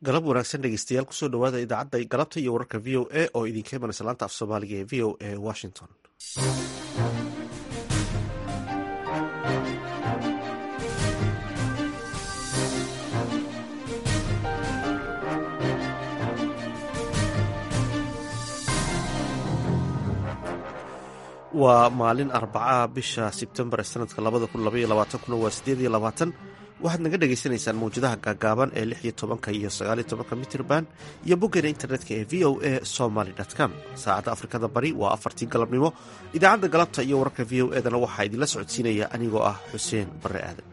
galab wanaagsan dhegeystayaal kusoo dhawaada idaacadda galabta iyo wararka v o a oo idinka imanaysa laanta af soomaaliga ee v o a washington waa maalin arbaca bisha sebtembar ee sanadka labada kun labaiyo labaatankuna waa sideed iyo labaatan waxaad naga dhagaysanaysaan mawjadaha gaagaaban ee lix iyo tobanka iyo sagaaliyo tobanka mitirban iyo boggeena internetka ee v o a somaly com saacadda afrikada bari waa afartii galabnimo idaacadda galabta iyo wararka v o edana waxaa idinla socodsiinaya anigoo ah xuseen barre aadan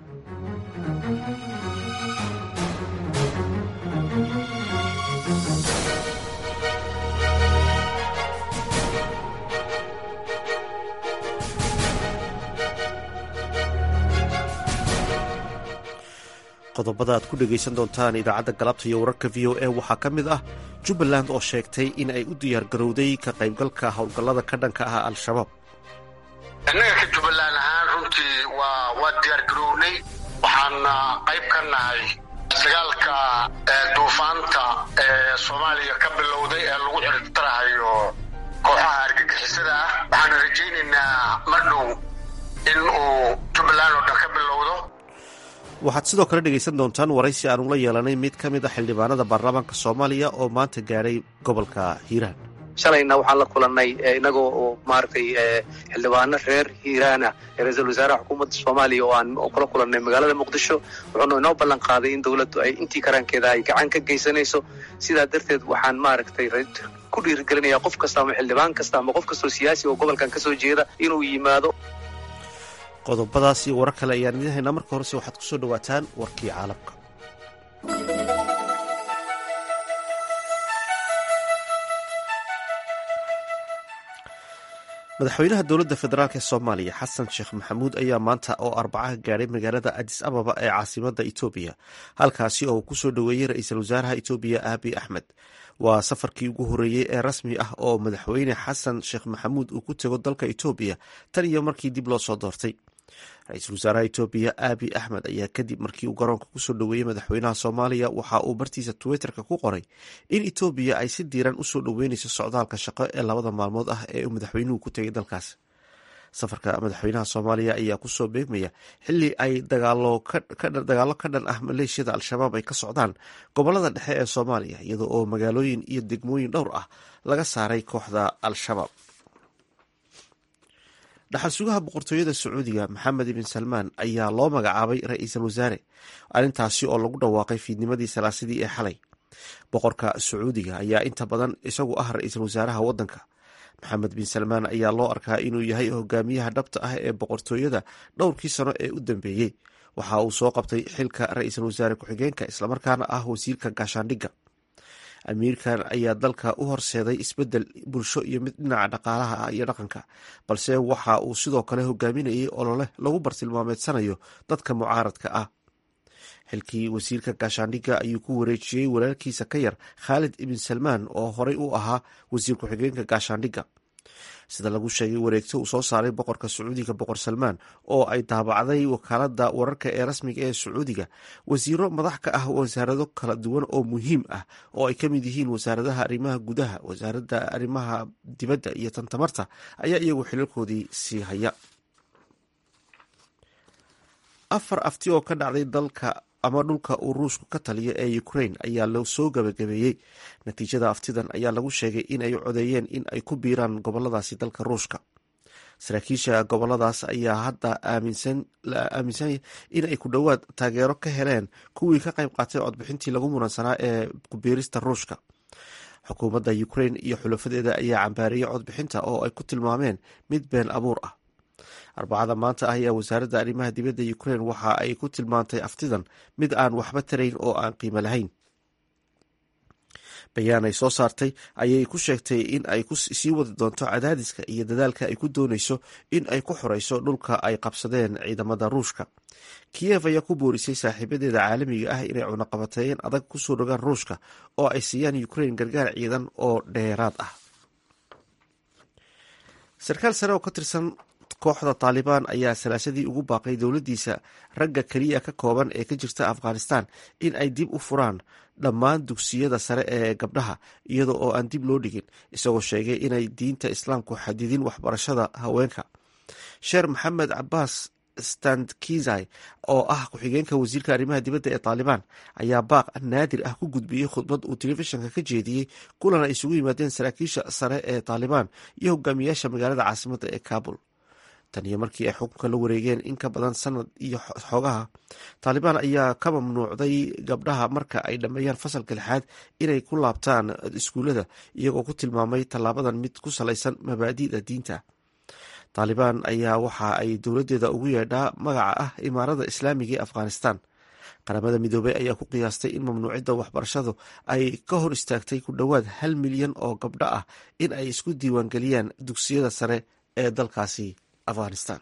qodobada aad ku dhegaysan doontaan idaacadda galabta iyo wararka v o a waxaa ka mid ah jubbaland oo sheegtay in ay u diyaargarowday ka qaybgalka howlgallada ka dhanka ah al-shabaab innaga ka jubbaland ahaan runtii waa waa diyaargarownay waxaana qayb ka nahay dagaalka duufaanta ee soomaaliya ka bilowday ee lagu ciribtarahayo kooxaha argagixisada ah waxaana rajaynaynaa mar dhow in uu jubbaland oo dhan ka bilowdo waxaad sidoo kale dhegaysan doontaan waraysi aan ula yeelanay mid ka mid a xildhibaanada baarlamaanka soomaaliya oo maanta gaadhay gobolka hiiraan shalayna waxaan la kulannay inagoo oo maaragtay xildhibaano reer hiiraana ee ra-iisul wasaaraha xukuumadda soomaaliya oo aan kula kulannay magaalada muqdisho wuxuuna inoo ballan qaaday in dowladdu ay intii karaankeeda ay gacan ka geysanayso sidaa darteed waxaan maaragtay ku dhiirigelinayaa qof kasta ama xildhibaan kasta ama qof kastoo siyaasi oo gobolkan ka soo jeeda inuu yimaado qodobadaas iyo warar kale ayaan idiin haynaa marka horese waxaad kusoo dhawaataan warkii caalamka madaxweynaha dowladda federaalk ee soomaaliya xasan sheekh maxamuud ayaa maanta oo arbacaha gaadhay magaalada adis ababa ee caasimadda etoobiya halkaasi oo uu kusoo dhoweeyey ra-iisul wasaaraha etoobiya aabi axmed waa safarkii ugu horreeyey ee rasmi ah oo madaxweyne xasan sheekh maxamuud uu ku tego dalka etoobiya tan iyo markii dib loo soo doortay ra-iisul wasaaraha etoobiya aabi axmed ayaa kadib markii uu garoonka kusoo dhoweeyey madaxweynaha soomaaliya waxa uu bartiisa twitterka ku qoray in etoobiya ay si diiran usoo dhoweyneyso socdaalka shaqo ee labada maalmood ah ee uu madaxweynuhu ku tegay dalkaas safarka madaxweynaha soomaaliya ayaa kusoo beegmaya xili ay dagaalo ka dhan ah maleeshiyada al-shabaab ay ka socdaan gobolada dhexe ee soomaaliya iyada oo magaalooyin iyo degmooyin dhowr ah laga saaray kooxda al-shabaab dhaxal sugaha boqortooyada sacuudiga maxamed ibn salmaan ayaa loo magacaabay ra-iisul wasaare arrintaasi oo lagu dhawaaqay fiidnimadii salaasadii ee xalay boqorka sacuudiga ayaa inta badan isagu ah ra-iisul wasaaraha waddanka maxamed bin salmaan ayaa loo arkaa inuu yahay hogaamiyaha dhabta ah ee boqortooyada dhowrkii sano ee u dambeeyey waxa uu soo qabtay xilka ra-iisul wasaare ku-xigeenka islamarkaana ah wasiirka gaashaandhigga amiirkan ayaa dalka u horseeday isbedel bulsho iyo mid dhinaca dhaqaalaha iyo dhaqanka balse waxa uu sidoo kale hogaaminayay olole lagu bartilmaameedsanayo dadka mucaaradka ah xilkii wasiirka gaashaandhigga ayuu ku wareejiyey walaalkiisa ka yar khaalid ibn salmaan oo horey u ahaa wasiir ku-xigeenka gaashaandhigga sida lagu sheegay wareegto uu soo saaray boqorka sacuudiga boqor salmaan oo ay daabacday wakaalada wararka ee rasmiga ee sacuudiga wasiiro madax ka ah wasaarado kala duwan oo muhiim ah oo ay ka mid yihiin wasaaradaha arrimaha gudaha wasaaradda arrimaha dibadda iyo tantamarta ayaa iyagu xilalkoodii sii haya afar afti oo ka dhacday dalka ama dhulka uu ruushku ka taliyo ee ukraine ayaa la soo gabagabeeyey natiijada aftidan ayaa lagu sheegay in ay codeeyeen in ay ku biiraan goboladaasi dalka ruushka saraakiisha goboladaas ayaa hadda la aaminsan in ay ku dhowaad taageero ka heleen kuwii ka qayb qaatay codbixintii lagu muransanaa ee kubiirista ruushka xukuumadda ukraine iyo xulafadeeda ayaa cambaariyey codbixinta oo ay ku tilmaameen mid been abuur ah arbacada maanta ah ayaa wasaaradda arrimaha dibadda ukraine waxa ay ku tilmaantay aftidan mid aan waxba tarayn oo aan qiimo lahayn bayaan ay soo saartay ayay ku sheegtay in ay sii wadi doonto cadaadiska iyo dadaalka ay ku dooneyso in ay ku xoreyso dhulka ay qabsadeen ciidamada ruushka kiyev ayaa ku boorisay saaxiibadeeda caalamiga ah inay cunaqabateeyeen adag kusoo rogaan ruushka oo ay siiyaan ukraine gargaar ciidan oo dheeraad ah sarkaal sare oo ka tirsan kooxda taalibaan ayaa salaasadii ugu baaqay dowladdiisa ragga keliya ka kooban ee ka jirta afghanistan in ay dib u furaan dhammaan dugsiyada sare ee gabdhaha iyada oo aan dib loo dhigin isagoo sheegay inay diinta islaamku xadidin waxbarashada haweenka sheer maxamed cabaas standkizai oo ah ku-xigeenka wasiirka arrimaha dibadda ee taalibaan ayaa baaq naadir ah ku gudbiyey khudbad uu telefishinka ka jeediyey kulan ay isugu yimaadeen saraakiisha sare ee taalibaan iyo hogaamiyaasha magaalada caasimadda ee kabul tan iyo markii ay xukunka la wareegeen in ka badan sanad iyo xoogaha taalibaan ayaa ka mamnuucday gabdhaha marka ay dhammeeyaan fasalka lixaad inay ku laabtaan iskuullada iyagoo ku tilmaamay tallaabadan mid ku salaysan mabaadi'da diinta taalibaan ayaa waxa ay dowladdeeda ugu yeedhaa magaca ah imaarada islaamiga ee afghanistan qaramada midoobey ayaa ku qiyaastay in mamnuucidda waxbarashadu ay ka hor istaagtay ku dhowaad hal milyan oo gabdho ah in ay isku diiwaangeliyaan dugsiyada sare ee dalkaasi afghanistan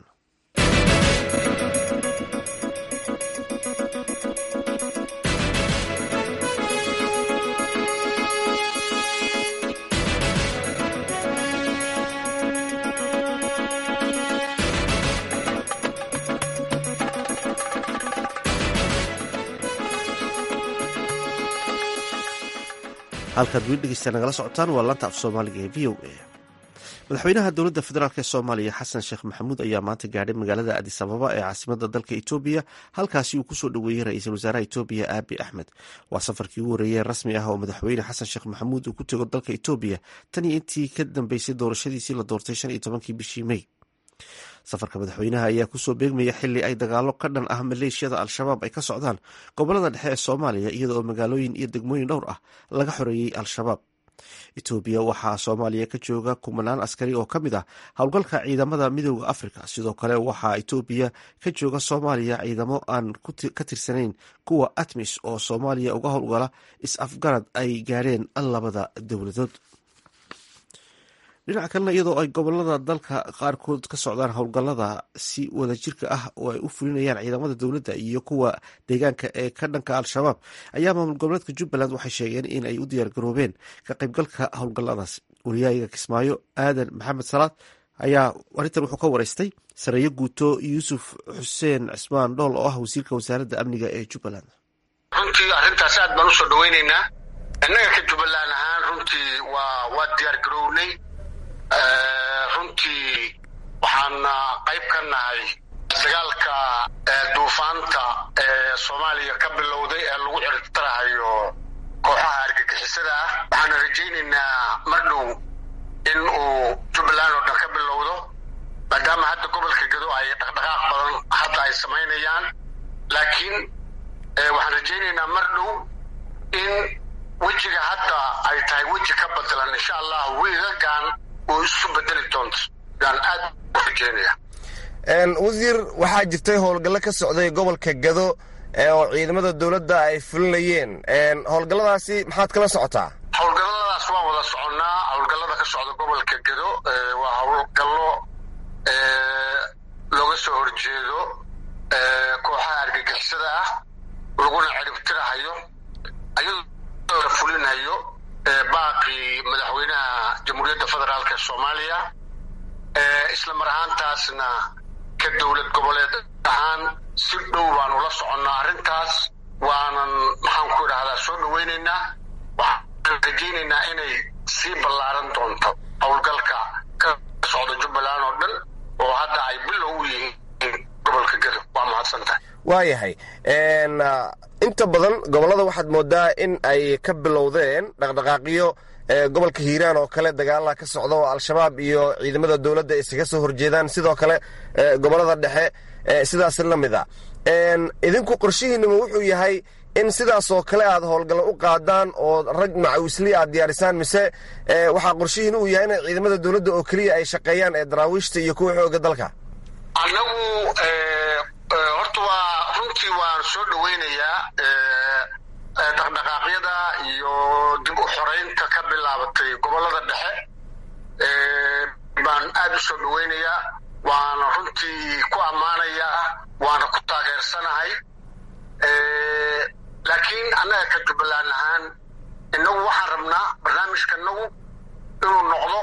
halkaad weli dhegeysta nagala socotaan waa lanta af soomaaliga ee v o a madaxweynaha dowladda federaalk ee soomaaliya xasan sheekh maxamuud ayaa maanta gaadhay magaalada adis ababa ee caasimada dalka etoobiya halkaasi uu kusoo dhoweeyey ra-iisul wasaaraha etoobiya aabi axmed waa safarkii ugu horeeyey rasmi ah oo madaxweyne xasan sheekh maxamuud uu ku tego dalka etoobiya tan iyo intii ka dambeysay doorashadiisii la doortay shan iyo tobankii bishii mey safarka madaxweynaha ayaa kusoo beegmaya xili ay dagaalo ka dhan ah maleeshiyada al-shabaab ay ka socdaan gobolada dhexe ee soomaaliya iyada oo magaalooyin iyo degmooyin dhowr ah laga xoreeyey al-shabaab etoobiya waxaa soomaaliya ka jooga kumanaan askari oo ka mid ah howlgalka ciidamada midooda afrika sidoo kale waxaa etoobiya ka jooga soomaaliya ciidamo aan ka tirsanayn kuwa atmis oo soomaaliya uga howlgala is-afgarad ay gaadheen labada dowladood dhinaca kalena iyadoo ay gobolada dalka qaarkood ka socdaan howlgallada si wadajirka ah oo ay u fulinayaan ciidamada dowladda iyo kuwa deegaanka ee ka dhanka al-shabaab ayaa maamul goboleedka jubbaland waxay sheegeen in ay u diyaargaroobeen ka qaybgalka howlgalladaas wariyaayiga kismaayo aadan maxamed salaad ayaa arrintan wuxuu ka wareystay sareeyo guuto yuusuf xuseen cismaan dhool oo ah wasiirka wasaaradda amniga ee jubbaland runtii arrintaas aad baan usoo dhaweyneynaa innaga ka jubbaland ahaan runtii waa waa diyaargarownay runtii waxaan qayb ka nahay dagaalka duufaanta ee soomaaliya ka bilowday ee lagu ciribtirahayo kooxaha argagixisada ah waxaana rajaynaynaa mar dhow in uu jubbaland oo dhan ka bilowdo maadaama hadda gobolka gado ay dhaqdhaqaaq badan hadda ay samaynayaan laakiin waxaan rajaynaynaa mar dhow in wejiga hadda ay tahay weji ka badalan insha allah wiigagaan oo isu bedeli doonto yaan aad u rajeynaya wasiir waxaa jirtay howlgallo ka socday gobolka gado oo ciidamada dowladda ay fulinayeen howlgalladaasi maxaad kala socotaa howlgalladaas waan wada soconnaa howlgallada ka socda gobolka gado waa howlgallo looga soo horjeedo kooxaha argagixisada ah laguna ciribtirahayo ayadoo la fulinayo baaqii madaxweynaha jamhuuriyadda federaalk ee soomaaliya isla mar ahaantaasna ka dowlad goboleed ahaan si dhow baanu la soconnaa arrintaas waanan maxaan ku idhahdaa soo dhaweynaynaa waxaan rajaynaynaa inay sii ballaaran doonto howlgalka ka socda jubbaland oo dhan oo hadda ay bilow u yihiin gobolka gado waa mahadsantahay waayahay inta badan gobollada waxaad moodaa in ay ka bilowdeen dhaqdhaqaaqyo gobolka hiiraan oo kale dagaalaha ka socda oo al-shabaab iyo ciidamada dowladda isaga soo horjeedaan sidoo kale gobollada dhexe sidaas la mid a idinku qorshihiinima wuxuu yahay in sidaas oo kale aad howlgallo u qaadaan oo rag macawisli aad diyaarisaan mise waxaa qorshihiin uu yahay in ciidamada dowladda oo keliya ay shaqeeyaan ee daraawiishta iyo kuwa xooga dalka annagu horta waa runtii waan soo dhaweynayaa dhaqdhaqaaqyada iyo dib u xoreynta ka bilaabatay gobollada dhexe baan aad u soo dhaweynayaa waana runtii ku ammaanayaa waana ku taageersanahay laakiin annaga ka jubbaland ahaan innagu waxaan rabnaa barnaamijka inagu inuu noqdo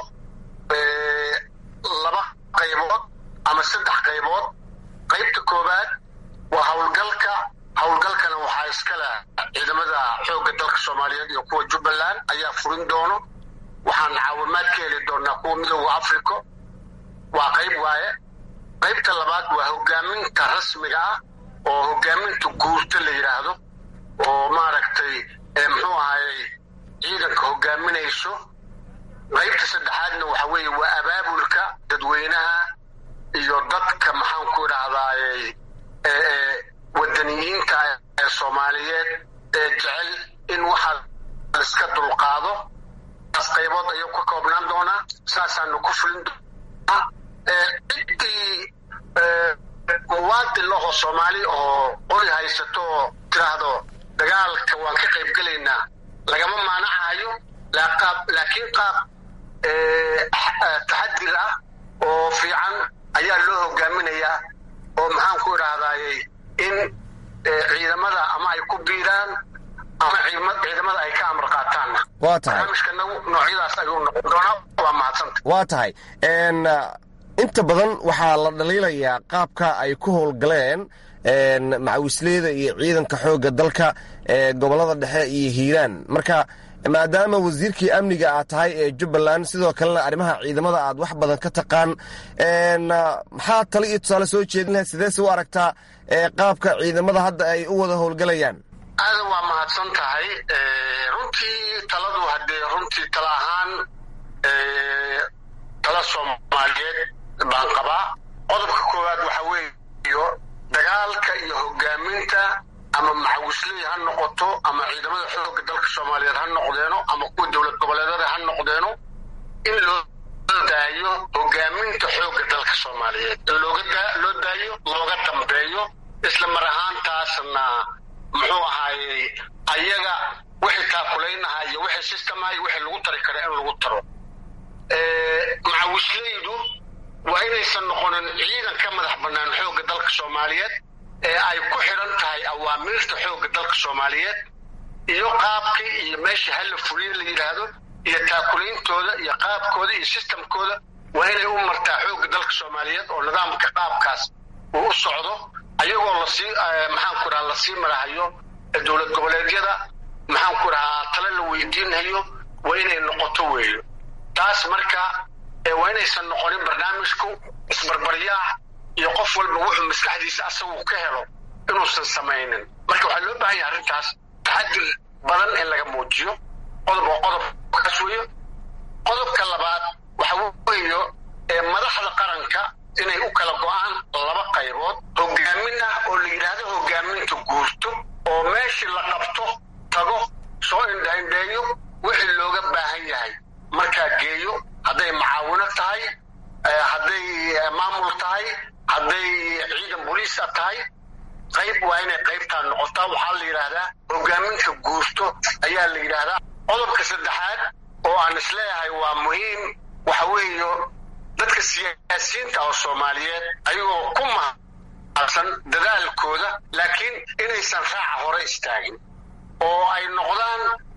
laba qaybood ama saddex qaybood qaybta koowaad waa howlgalka howlgalkana waxaa iska leh ciidamada xoogga dalka soomaaliyeed iyo kuwa jubbaland ayaa furin doono waxaan caawimaad ka heli doonaa kuwa midooda africa waa qayb waaye qaybta labaad waa hogaaminta rasmiga ah oo hogaaminta guurta la yidhaahdo oo maaragtay muxuu ahayey ciidanka hogaaminayso qaybta saddexaadna waxa weeye waa abaabulka dadweynaha iyo dadka maxaan ku idhahdaayey wadaniyiinta ee soomaaliyeed ee jecel in waxaa laiska dulqaado taas qaybood ayuu ka koobnaan doonaa saasaanu ku fulin doonaa ciddii muwaadin lahoo soomaali oo qoli haysato oo tiraahdo dagaalka waan ka qayb gelaynaa lagama maanacayo laakiin qaab taxadir ah oo fiican ayaa loo hogaaminayaa oo maxaan ku idhahdaayey in ciidamada ama ay ku biiraan ama ciidamada ay ka amar qaataanna waa tahay barnaamijkanagu noocyadaas ayuu noqon doonaa waa mahadsanta waa tahay inta badan waxaa la dhaliilayaa qaabka ay ku howlgaleen macawisleyda iyo ciidanka xoogga dalka ee gobolada dhexe iyo hiiraan marka maadaama wasiirkii amniga aad tahay ee jubbaland sidoo kalena arrimaha ciidamada aad wax badan ka taqaan maxaa tale iyo tusaale soo jeedin lahayd sideese u aragtaa qaabka ciidamada hadda ay u wada howlgalayaan aadan waa mahadsan tahay runtii taladu haddee runtii tala ahaan tala soomaaliyeed baan qabaa qodobka koowaad waxa weeyo dagaalka iyo hogaaminta ama macawisley ha noqoto ama ciidamada xoogga dalka soomaaliyeed ha noqdeeno ama kuwa dowlad goboleedada ha noqdeeno in loo daayo hogaaminta xoogga dalka soomaaliyeed in loo daayo looga dambeeyo isla mar ahaantaasna muxuu ahaayey ayaga wixii taakulaynaha iyo wixii sistemaha iyo wixii lagu tari kara in lagu taro macawisleydu waa inaysan noqonin ciidan ka madax bannaan xoogga dalka soomaaliyeed ee ay ku xidhan tahay awaamiirta xoogga dalka soomaaliyeed iyo qaabkii iyo meeshii halla fuliin la yidhaahdo iyo taakulaintooda iyo qaabkooda iyo sistamkooda waa inay u martaa xoogga dalka soomaaliyeed oo nidaamka qaabkaas uu u socdo ayagoo lasii maxaan ku dhaha lasii marahayo dowlad goboleedyada maxaan ku dhahaa tale la weydiinhayo waa inay noqoto weeyo taas marka waa inaysan noqonin barnaamijku isbarbaryaax iyo qof walba wuxuu maskaxdiisa asagu ka helo inuusan samaynin marka waxaa loo baahan yahay arrintaas taxadir badan in laga muujiyo qodob oo qodobkaas weeyo qodobka labaad waxa weeyo madaxda qaranka inay u kala go-aan laba qaybood hogaamin ah oo la yidhaahdo hogaaminta guurto oo meeshii la qabto tago soo indhaindheeyo wixii looga baahan yahay markaa geeyo hadday macaawino tahay hadday maamul tahay hadday ciidan boliisa tahay qayb waa inay qaybtaa noqotaa waxaa la yidhaahdaa hogaaminta guurto ayaa la yidhaahdaa qodobka saddexaad oo aan isleeyahay waa muhiim waxa weeyo dadka siyaasiyiinta oo soomaaliyeed ayagoo ku mahadsan dadaalkooda laakiin inaysan raaca hore istaagin oo ay noqdaan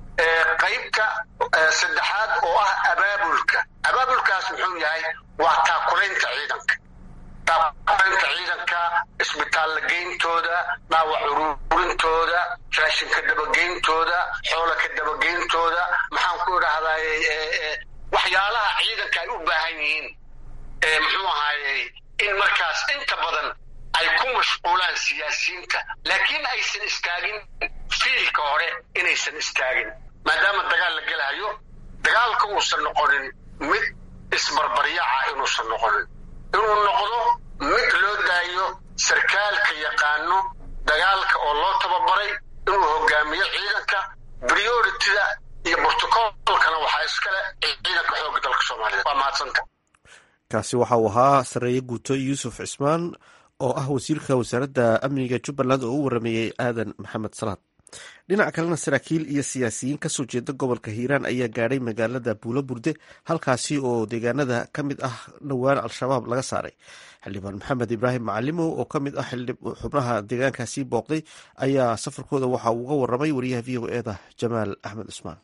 qaybta saddexaad oo ah abaabulka abaabulkaas muxuu yahay waa taakulaynta ciidanka taakulaynta ciidanka isbitaalla geyntooda dhaawac ururintooda raashinka dabageyntooda xoola ka dabageyntooda maxaan ku idhahdaay waxyaalaha ciidanka ay u baahan yihiin muxuu ahaayey in markaas inta badan ay ku mashquulaan siyaasiyiinta laakiin aysan istaagin fiilka hore inaysan istaagin maadaama dagaal la gelahayo dagaalka uusan noqonin mid isbarbaryaaca inuusan noqonin inuu noqdo mid loo daayo sarkaalka yaqaano dagaalka oo loo tababaray inuu hogaamiyo ciidanka brioritida iyo brotocolkana waxaa iskale ciidanka xoogga dalka soomaaliyeed waa mahadsanta kaasi waxa uu ahaa sareeye guuto yuusuf cismaan oo ah wasiirka wasaaradda amniga jubbaland oo u warameeyey aadan maxamed salaad dhinaca kalena saraakiil iyo siyaasiyiin kasoo jeeda gobolka hiiraan ayaa gaadhay magaalada buulo burde halkaasi oo deegaanada ka mid ah dhowaan al-shabaab laga saaray xildhibaan maxamed ibraahim macalimow oo ka mid ah xubnaha deegaankaasi booqday ayaa safarkooda waxa uu uga waramay wariyaha v o eda jamaal axmed cusmaan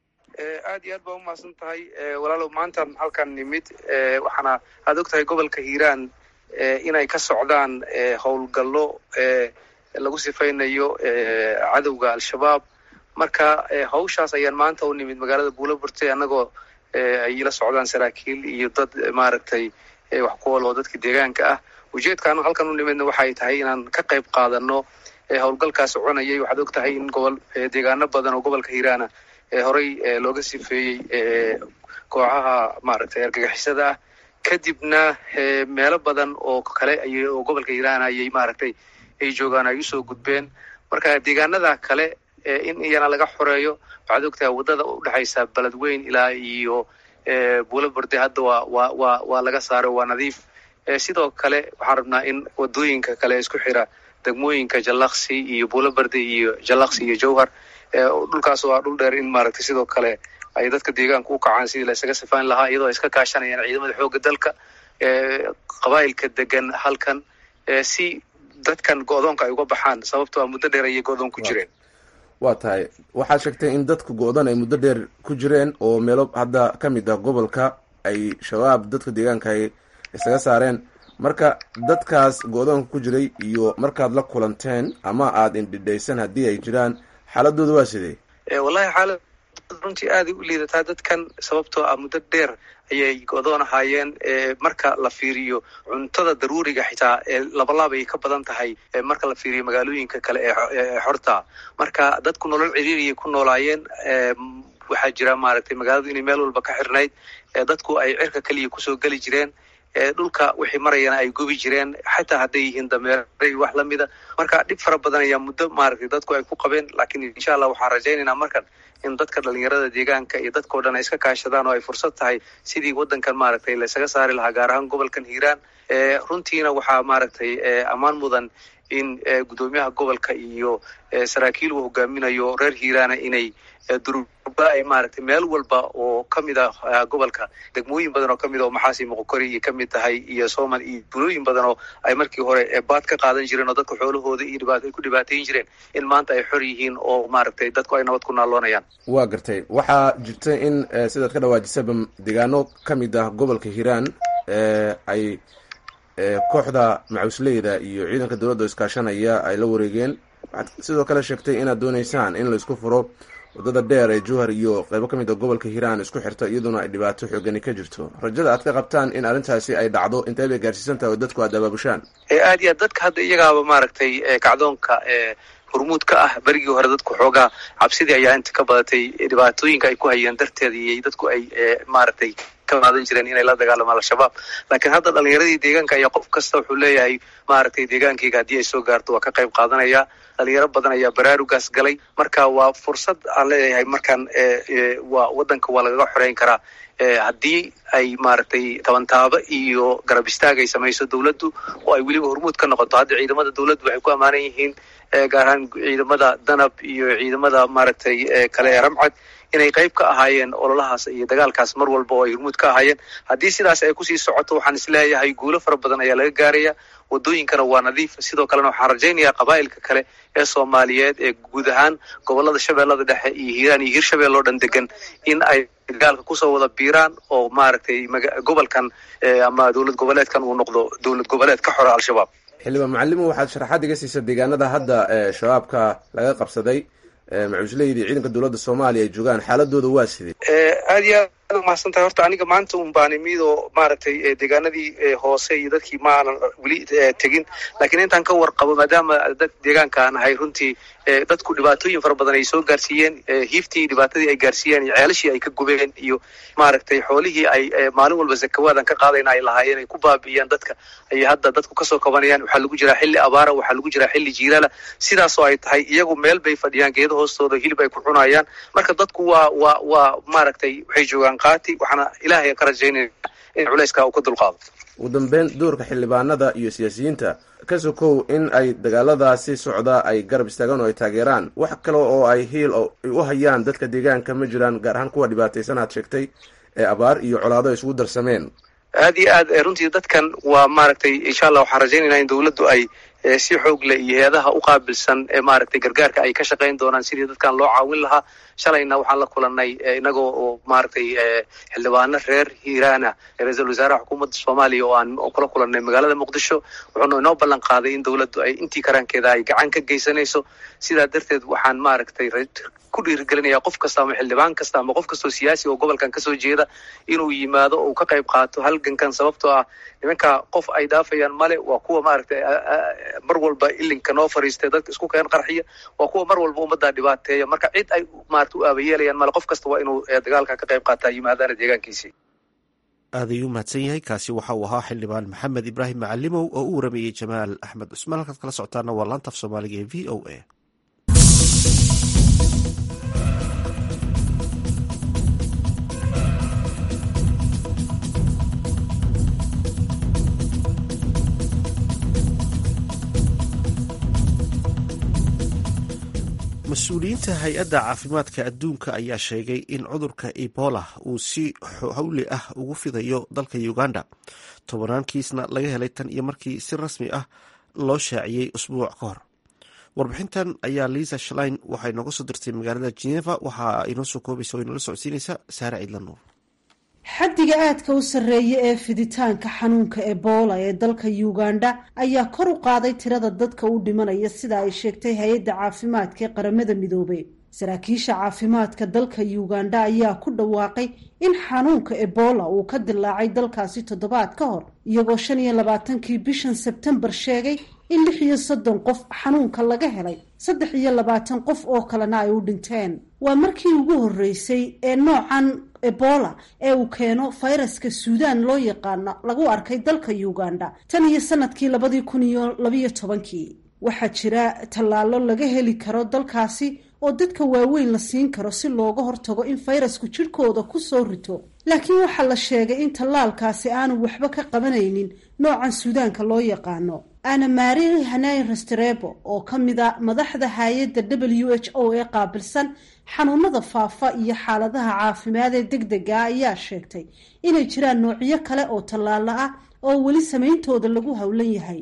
aad iyo aad baa umahadsan tahay walaalow maanta halkan nimid waxaana aad og tahay gobolka hiiraan inay ka socdaan howlgallo lagu sifaynayo cadowga al-shabaab marka hawshaas ayaan maanta u nimid magaalada buulaburte annagoo ay la socdaan saraakiil iyo dad maaragtay wax ku ol oo dadka deegaanka ah ujeedkaanu halkan u nimidna waxay tahay inaan ka qayb qaadano howlgalkaas soconayay waxaad og tahay in gobol deegaano badan oo gobolka hiiraana horey looga sifeeyey kooxaha maaragtay argagixisada ah kadibna meelo badan oo kale ay oo gobolka hiiraana ayay maaragtay ay joogaan ay usoo gudbeen marka deegaanada kale in iyana laga xoreeyo waxaad og tahay waddada udhexaysa beledweyn ilaa iyo buulaburde hadda waa waa waa waa laga saaro waa nadiif sidoo kale waxaan rabnaa in wadooyinka kale isku xira degmooyinka jalaksi iyo buulabarde iyo jalaksi iyo jowhar dhulkaas waa dhul dheer in maaragtay sidoo kale ay dadka deegaanka u kacaan sidii la isaga sifaan lahaa iyadoo ay iska kaashanayaan ciidamada xoogga dalka qabaa'ilka degan halkan si dadkan go-doonka ay uga baxaan sababtoo a muddo dheer ayay go-doon ku jireen waa tahay waxaad sheegtay in dadka go-dan ay muddo dheer ku jireen oo meelo hadda ka mid ah gobolka ay shabaab dadka deegaanka ay isaga saareen marka dadkaas go-doonka ku jiray iyo markaad la kulanteen ama aada indhidhaysan haddii ay jiraan xaaladooda waa sidee wallahi xaalad runtii aaday u liidataa dadkan sababtoo ah muddo dheer ayay go-doon ahaayeen marka la fiiriyo cuntada daruuriga xitaa labalaab ay ka badan tahay marka la fiiriyo magaalooyinka kale ee xorta marka dadku nolol ciriiriyay ku noolaayeen waxaa jira maaragtay magaaladu inay meel walba ka xirnayd dadku ay cirka keliya kusoo geli jireen dhulka wixii marayana ay gubi jireen xataa hadday yihiin dameeray wax lamida marka dhib fara badan ayaa muddo maaragtay dadku ay ku qabeen laakiin insha allah waxaan rajaynaynaa markan in dadka dhalinyarada deegaanka iyo dadkao dhan ay iska kaashadaan oo ay fursad tahay sidii waddankan maaragtay laysaga saari lahaa gaar ahaan gobolkan hiiraan runtiina waxaa maaragtay ammaan mudan in guddoomiyaha gobolka iyo saraakiil uu hogaaminayo reer hiiraana inay durba ay maaragtay meel walba oo kamid ah gobolka degmooyin badan oo kamid oo maxaasi moqokori iyo kamid tahay iyo somal iyo bulooyin badan oo ay markii hore baad ka qaadan jireen oo dadka xoolahooda iyo dhibaat ay ku dhibaatayn jireen in maanta ay xor yihiin oo maaragtay dadku ay nabad ku naaloonayaan waa gartay waxaa jirta in sidaad ka dhawaajisaba deegaano kamid ah gobolka hiiraan ay kooxda macusleyda iyo ciidanka dowladda iskaashanaya ay la wareegeen waxaad sidoo kale sheegtay inaad dooneysaan in laisku furo waddada dheer ee jowhar iyo qeybo ka mid a gobolka hiiraan isku xirta iyaduna ay dhibaato xoogani ka jirto rajada aad ka qabtaan in arrintaasi ay dhacdo intee bay gaarsiisan tahay oo dadku aad abaabushaan aad iyo aad dadka hadda iyagaaba maaragtay kacdoonka hormuud ka ah berigii hore dadku xoogaa cabsidii ayaa inta ka badatay dhibaatooyinka ay ku hayeen darteeda iyo dadku ay maaragtay ka qaadan jireen inay la dagaalamaan al-shabaab laakiin hadda dhalinyaradii deegaanka ayaa qof kasta wuxuu leeyahay maaragtay deegaankayga haddii ay soo gaarto waa ka qayb qaadanaya dhalinyaro badan ayaa baraarugaas galay marka waa fursad aan leeyahay markaan waa waddanka waa lagaga xoreyn karaa haddii ay maaragtay tabantaabo iyo garab istaag ay samayso dowladdu oo ay weliba hormuud ka noqoto hadda ciidamada dowladdu waxay ku ammaanan yihiin gaar ahaan ciidamada danab iyo ciidamada maaragtay kale ee ramcad inay qayb ka ahaayeen ololahaas iyo dagaalkaas mar walba oo ay hormuud ka ahaayeen haddii sidaas ay kusii socoto waxaan isleeyahay guulo fara badan ayaa laga gaaraya wadooyinkana waa nadiif sidoo kalena waxaan rajaynayaa qabaa'ilka kale ee soomaaliyeed ee guud ahaan gobolada shabeellada dhexe iyo hiiraan iyo hiirshabelle oo dhan degan in ay dagaalka kusoo wada biiraan oo maaragtay gobolkan ama dowlad goboleedkan uu noqdo dowlad goboleed ka xora al-shabaab xildhibaan macalimo waxaad sharaxaad iga siisa deegaanada hadda shabaabka laga qabsaday macusleydi ciidanka dowladda soomaaliya ay joogaan xaaladooda waa sidee aad iyo aad umahadsan tahay horta aniga maanta un baan imid oo maaragtay deegaanadii hoose iyo dadkii ma aanan weli tegin laakiin intaan ka warqabo maadaama dad deegaanka aan ahay runtii dadku dhibaatooyin fara badan ay soo gaarsiiyeen hiiftii dhibaatadii ay gaarsiiyeen iyo ceelashii ay ka gubeen iyo maaragtay xoolihii ay maalin walba zakawaadan ka qaadayna ay lahaayeen ay ku baabi'iyaan dadka ayay hadda dadku kasoo kabanayaan waxaa lagu jiraa xilli abaara waxaa lagu jiraa xilli jiilaala sidaasoo ay tahay iyagu meel bay fadhiyaan geeda hoostooda hilib ay ku cunayaan marka dadku waa waa waa maaragtay waxay joogaan qaati waxaana ilaahay ka rajaynaya in culayska uu ka dulqaado ugu dambeyn doorka xildhibaanada iyo siyaasiyiinta ka sokow in ay dagaaladaasi socda ay garab istaagaan oo ay taageeraan wax kale oo ay hiil ay u hayaan dadka deegaanka ma jiraan gaar ahaan kuwa dhibaataysan aad sheegtay ee abaar iyo colaado ay isugu darsameen aad iyo aad runtii dadkan waa maaragtay insha allah waxaan rajaynaynaa in dowladdu ay si xoog leh iyo hay-adaha u qaabilsan ee maaragtay gargaarka ay ka shaqayn doonaan sidii dadkan loo caawin lahaa shalayna waxaan la kulanay inagoo oo maaragtay xildhibaano reer hiiraana ra-iisul wasaaraha xukuumadda soomaaliya oo aan kula kulanay magaalada muqdisho wuxuuna inoo ballan qaaday in dowladdu ay intii karaankeeda ay gacan ka geysanayso sidaa darteed waxaan maaragtay ku dhiirigelinaya qof kasta ama xildhibaan kasta ama qof kastoo siyaasi oo gobolkan kasoo jeeda inuu yimaado oo ka qayb qaato halgankan sababtoo ah nimanka qof ay dhaafayaan male waa kuwa maaragtay mar walba ilinka noo fariistay dadka isku keen qarxiya waa kuwa mar walba ummaddaa dhibaateeya marka cid ay maarata u aabayeelayaan male qof kasta waa inuu dagaalka ka qayb qaataa yimaadaana deegaankiisii aad ayuu mahadsan yahay kaasi waxa uu ahaa xildhibaan maxamed ibraahim macalimow oo u waramayey jamaal axmed cusmaan halkaad kala socotaana waa laanta af soomaaliga ee v o a mas-uuliyiinta hay-adda caafimaadka adduunka ayaa sheegay in cudurka ebola uu si hawli ah ugu fidayo dalka uganda tobanaan kiisna laga helay tan iyo markii si rasmi ah loo shaaciyey usbuuc ka hor warbixintan ayaa liisa shlein waxay nooga soo dirtay magaalada geneva waxa inoo soo koobaysa o inoola socodsiinaysa saare ciidlanuur xaddiga aadka u sarreeya ee fiditaanka xanuunka ebola ee dalka uganda ayaa kor u qaaday tirada dadka u dhimanaya sida ay sheegtay hay-adda caafimaadka ee qaramada midoobay saraakiisha caafimaadka dalka uganda ayaa ku dhawaaqay in xanuunka ebola uu ka dilaacay dalkaasi toddobaad ka hor iyagoo shan iyo labaatankii bishan sebtembar sheegay in lix iyo soddon qof xanuunka laga helay saddex iyo labaatan qof oo kalena ay u dhinteen waa markii ugu horreysay ee noocan ebola ee uu keeno fayraska suudaan loo yaqaano lagu arkay dalka uganda tan iyo sanadkii labadii kun iyo labiyo tobankii waxaa jira tallaalo laga heli karo dalkaasi oo dadka waaweyn la siin karo si looga hortago in fayrasku jidhkooda ku soo rito laakiin waxaa la sheegay in tallaalkaasi aanu waxba ka qabanaynin noocan suudaanka loo yaqaano ana mari hanay restrebo oo ka mid a madaxda hay-adda w h o ee qaabilsan xanuunada faafa iyo xaaladaha caafimaad ee deg dega ayaa sheegtay inay jiraan noocyo kale oo tallaalo ah oo weli samayntooda lagu howlan yahay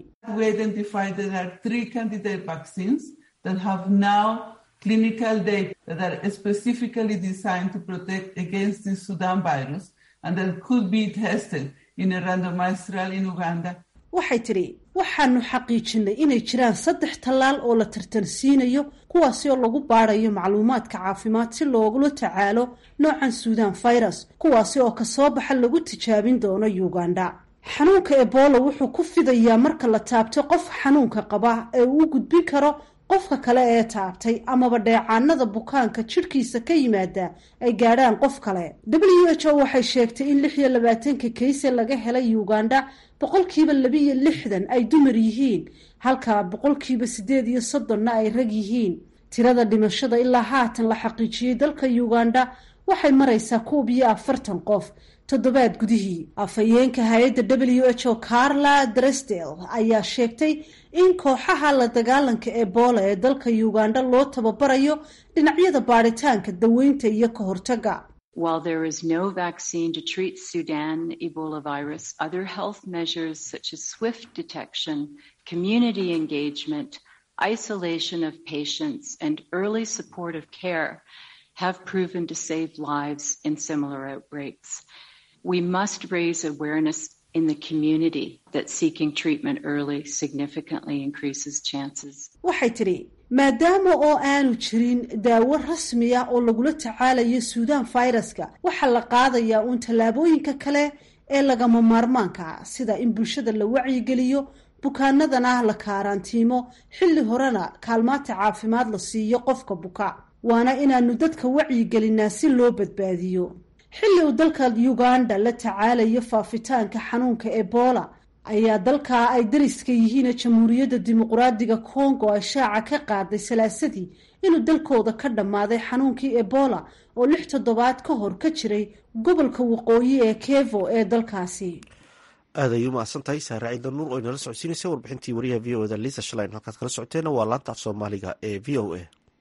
clinical data that are specifically designed to protect against the Sudan virus and that could be tested in a randomized trial in Uganda. waxay tidhi waxaanu xaqiijinay inay jiraan saddex tallaal oo la tartansiinayo kuwaasi oo lagu baadayo macluumaadka caafimaad si loogula tacaalo noocan suudan virus kuwaasi oo kasoo baxa lagu tijaabin doono uganda xanuunka ebola wuxuu ku fidayaa marka la taabto qof xanuunka qaba ee uu gudbin karo qofka kale ee taabtay amaba dheecaanada bukaanka jidhkiisa ka yimaada ay gaadhaan qof kale w h o waxay sheegtay in lix iyo labaatanka kayse laga helay uganda boqolkiiba labiiyo lixdan ay dumar yihiin halka boqolkiiba siddeed iyo soddonna ay rag yihiin tirada dhimashada ilaa haatan la xaqiijiyey dalka uganda waxay maraysaa koob iyo afartan qof toddobaad gudihii afhayeenka hay-adda w h o carla dresdel ayaa sheegtay in kooxaha la dagaalanka ebola ee dalka uganda loo tababarayo dhinacyada baadhitaanka daweynta iyo ka hortaga While there is no vaccine to treat Sudan Ebola virus, other health measures such as swift detection, community engagement, isolation of patients, and early supportive care have proven to save lives in similar outbreaks. We must raise awareness in the community that seeking treatment early significantly increases chances. waxay tidhi maadaama oo aanu jirin daawo rasmi ah oo lagula tacaalayo suudan fayraska waxaa la qaadayaa uun tallaabooyinka kale ee lagama maarmaanka ah sida in bulshada la wacyigeliyo bukaanadana la kaaraantiimo xilli horena kaalmaanta caafimaad la siiyo qofka buka waana inaanu dadka wacyigelinaa si loo badbaadiyo xilli uu dalka uganda la tacaalayo faafitaanka xanuunka ebola ayaa dalkaa ay dariska yihiin jamhuuriyadda dimuqraadiga congo ay shaaca ka qaaday salaasadii inuu dalkooda ka dhammaaday xanuunkii ebola oo lix toddobaad ka hor ka jiray gobolka waqooyi ee kevo ee dalkaasi aad ay u mahadsan tahay saare ciidan nuur oo inala socodsiinaysa warbixintii wariyaha v o eda liisa shalayn halkaad kala socoteena waa laanta af soomaaliga ee v o a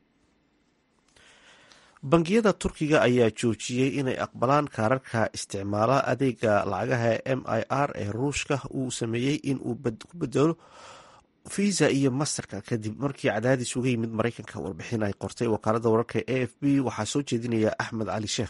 bangiyada turkiga ayaa joojiyey inay aqbalaan kaararka isticmaala adeega lacagaha m i r ee ruushka uu sameeyey in uu ku bedelo visa iyo masterka kadib markii cadaadis uga yimid maraykanka warbixin ay qortay wakaalada wararka a f b waxaa soo jeedinaya axmed cali sheekh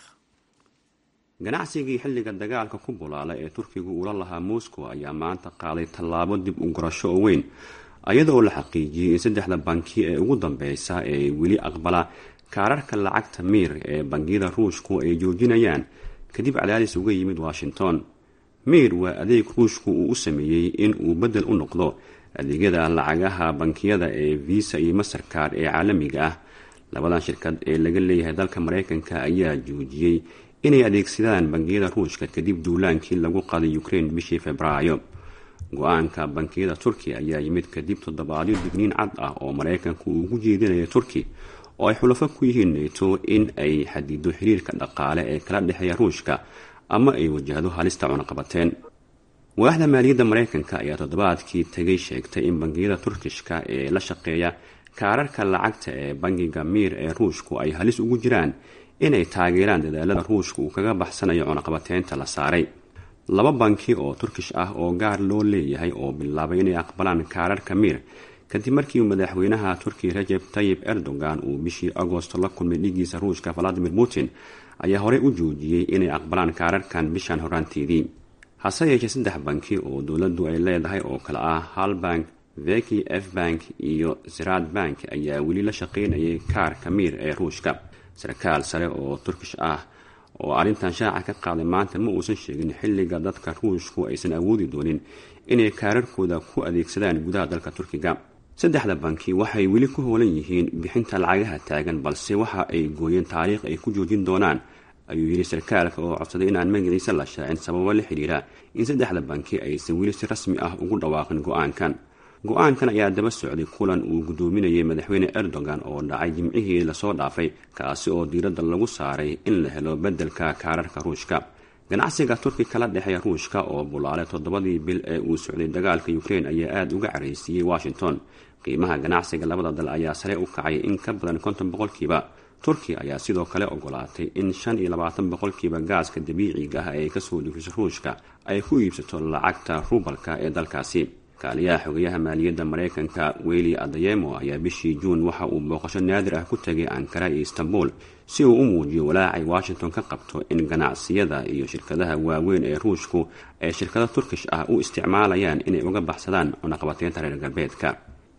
ganacsigii xilliga dagaalka ku bulaala ee turkigu ula lahaa moscow ayaa maanta qaaday tallaabo dib u gurasho oo weyn iyadoo la xaqiijiyey in saddexda banki ee ugu dambeysa ee weli aqbala kaararka lacagta miir ee bangiyada ruushku ay joojinayaan kadib cadaadis uga yimid washington miir waa adeeg ruushku uu u sameeyey in uu beddel u noqdo adeegyada lacagaha bankiyada ee visa iyo masterkard ee caalamiga ah labadan shirkad ee laga leeyahay dalka maraykanka ayaa joojiyey inay adeegsadaan bangiyada ruushka kadib duulaankii lagu qaday ukraine bishii februaayo go-aanka bankiyada turkiya ayaa yimid kadib toddobaadyo digniin cad ah oo maraykanku uu ugu jeedinaya turki oo ay xulafo ku yihiin nato in ay xadido xiriirka dhaqaale ee kala dhexeeya ruushka ama ay wajahdo halista cunaqabateen waaxda maaliyadda maraykanka ayaa toddobaadkii tegay sheegtay in bangiyada turkishka ee la shaqeeya kaararka lacagta ee bangiga miir ee ruushku ay halis ugu jiraan inay taageeraan dadaalada ruushka uu kaga baxsanayo cunaqabateynta la saaray laba banki oo turkish ah oo gaar loo leeyahay oo bilaabay inay aqbalaan kaararka miir kadib markii madaxweynaha turkiya rajeb tayib erdogan uu bishii agosto la kulmay dhigiisa ruushka valadimir putin ayaa horey u joojiyey inay aqbalaan kaararkan bishan horaanteedii hase yeeshee saddex banki oo dowladdu ay leedahay oo kale ah halbank veki f bank iyo zirad bank ayaa weli la shaqaynayay kaarka miir ee ruushka sarkaal sare oo turkish ah oo arrintan shaaca ka qaaday maanta ma uusan sheegin xilliga dadka ruushku aysan awoodi doonin inay kaararkooda ku adeegsadaan gudaha dalka turkiga saddexda banki waxay weli ku hoolan yihiin bixinta lacagaha taagan balse waxa ay gooyeen taariikh ay ku joojin doonaan ayuu yidhi sarkaalka oo codsaday inaan magaciisa la shaacin sababo la xidhiira in saddexda banki aysan weli si rasmi ah ugu dhawaaqin go-aankan go-aankan ayaa daba socday kulan uu guddoominayay madaxweyne erdogan oo dhacay jimcihii lasoo dhaafay kaasi oo diiradda lagu saaray in la helo beddelka kaararka ruushka ganacsiga turki kala dhexeeya ruushka oo bulaalay toddobadii bil ee uu socday dagaalka ukraine ayaa aada uga caraysiiyey washington qiimaha ganacsiga labada dal ayaa sare u kacay in ka badan konton boqolkiiba turkiya ayaa sidoo kale ogolaatay in shan iyo labaatan boqolkiiba gaaska dabiiciga ah ee kasoo dhufiso ruushka ay ku iibsato lacagta rubalka ee dalkaasi kaaliyaha xogayaha maaliyadda maraykanka weli adayemo ayaa bishii juun waxa uu booqasho naadir ah ku tegay ankara iyo istanbul si uu u muujiyo walaacay washington ka qabto in ganacsiyada iyo shirkadaha waaweyn ee ruushku ay shirkado turkish ah u isticmaalayaan inay uga baxsadaan cunaqabateynta reer galbeedka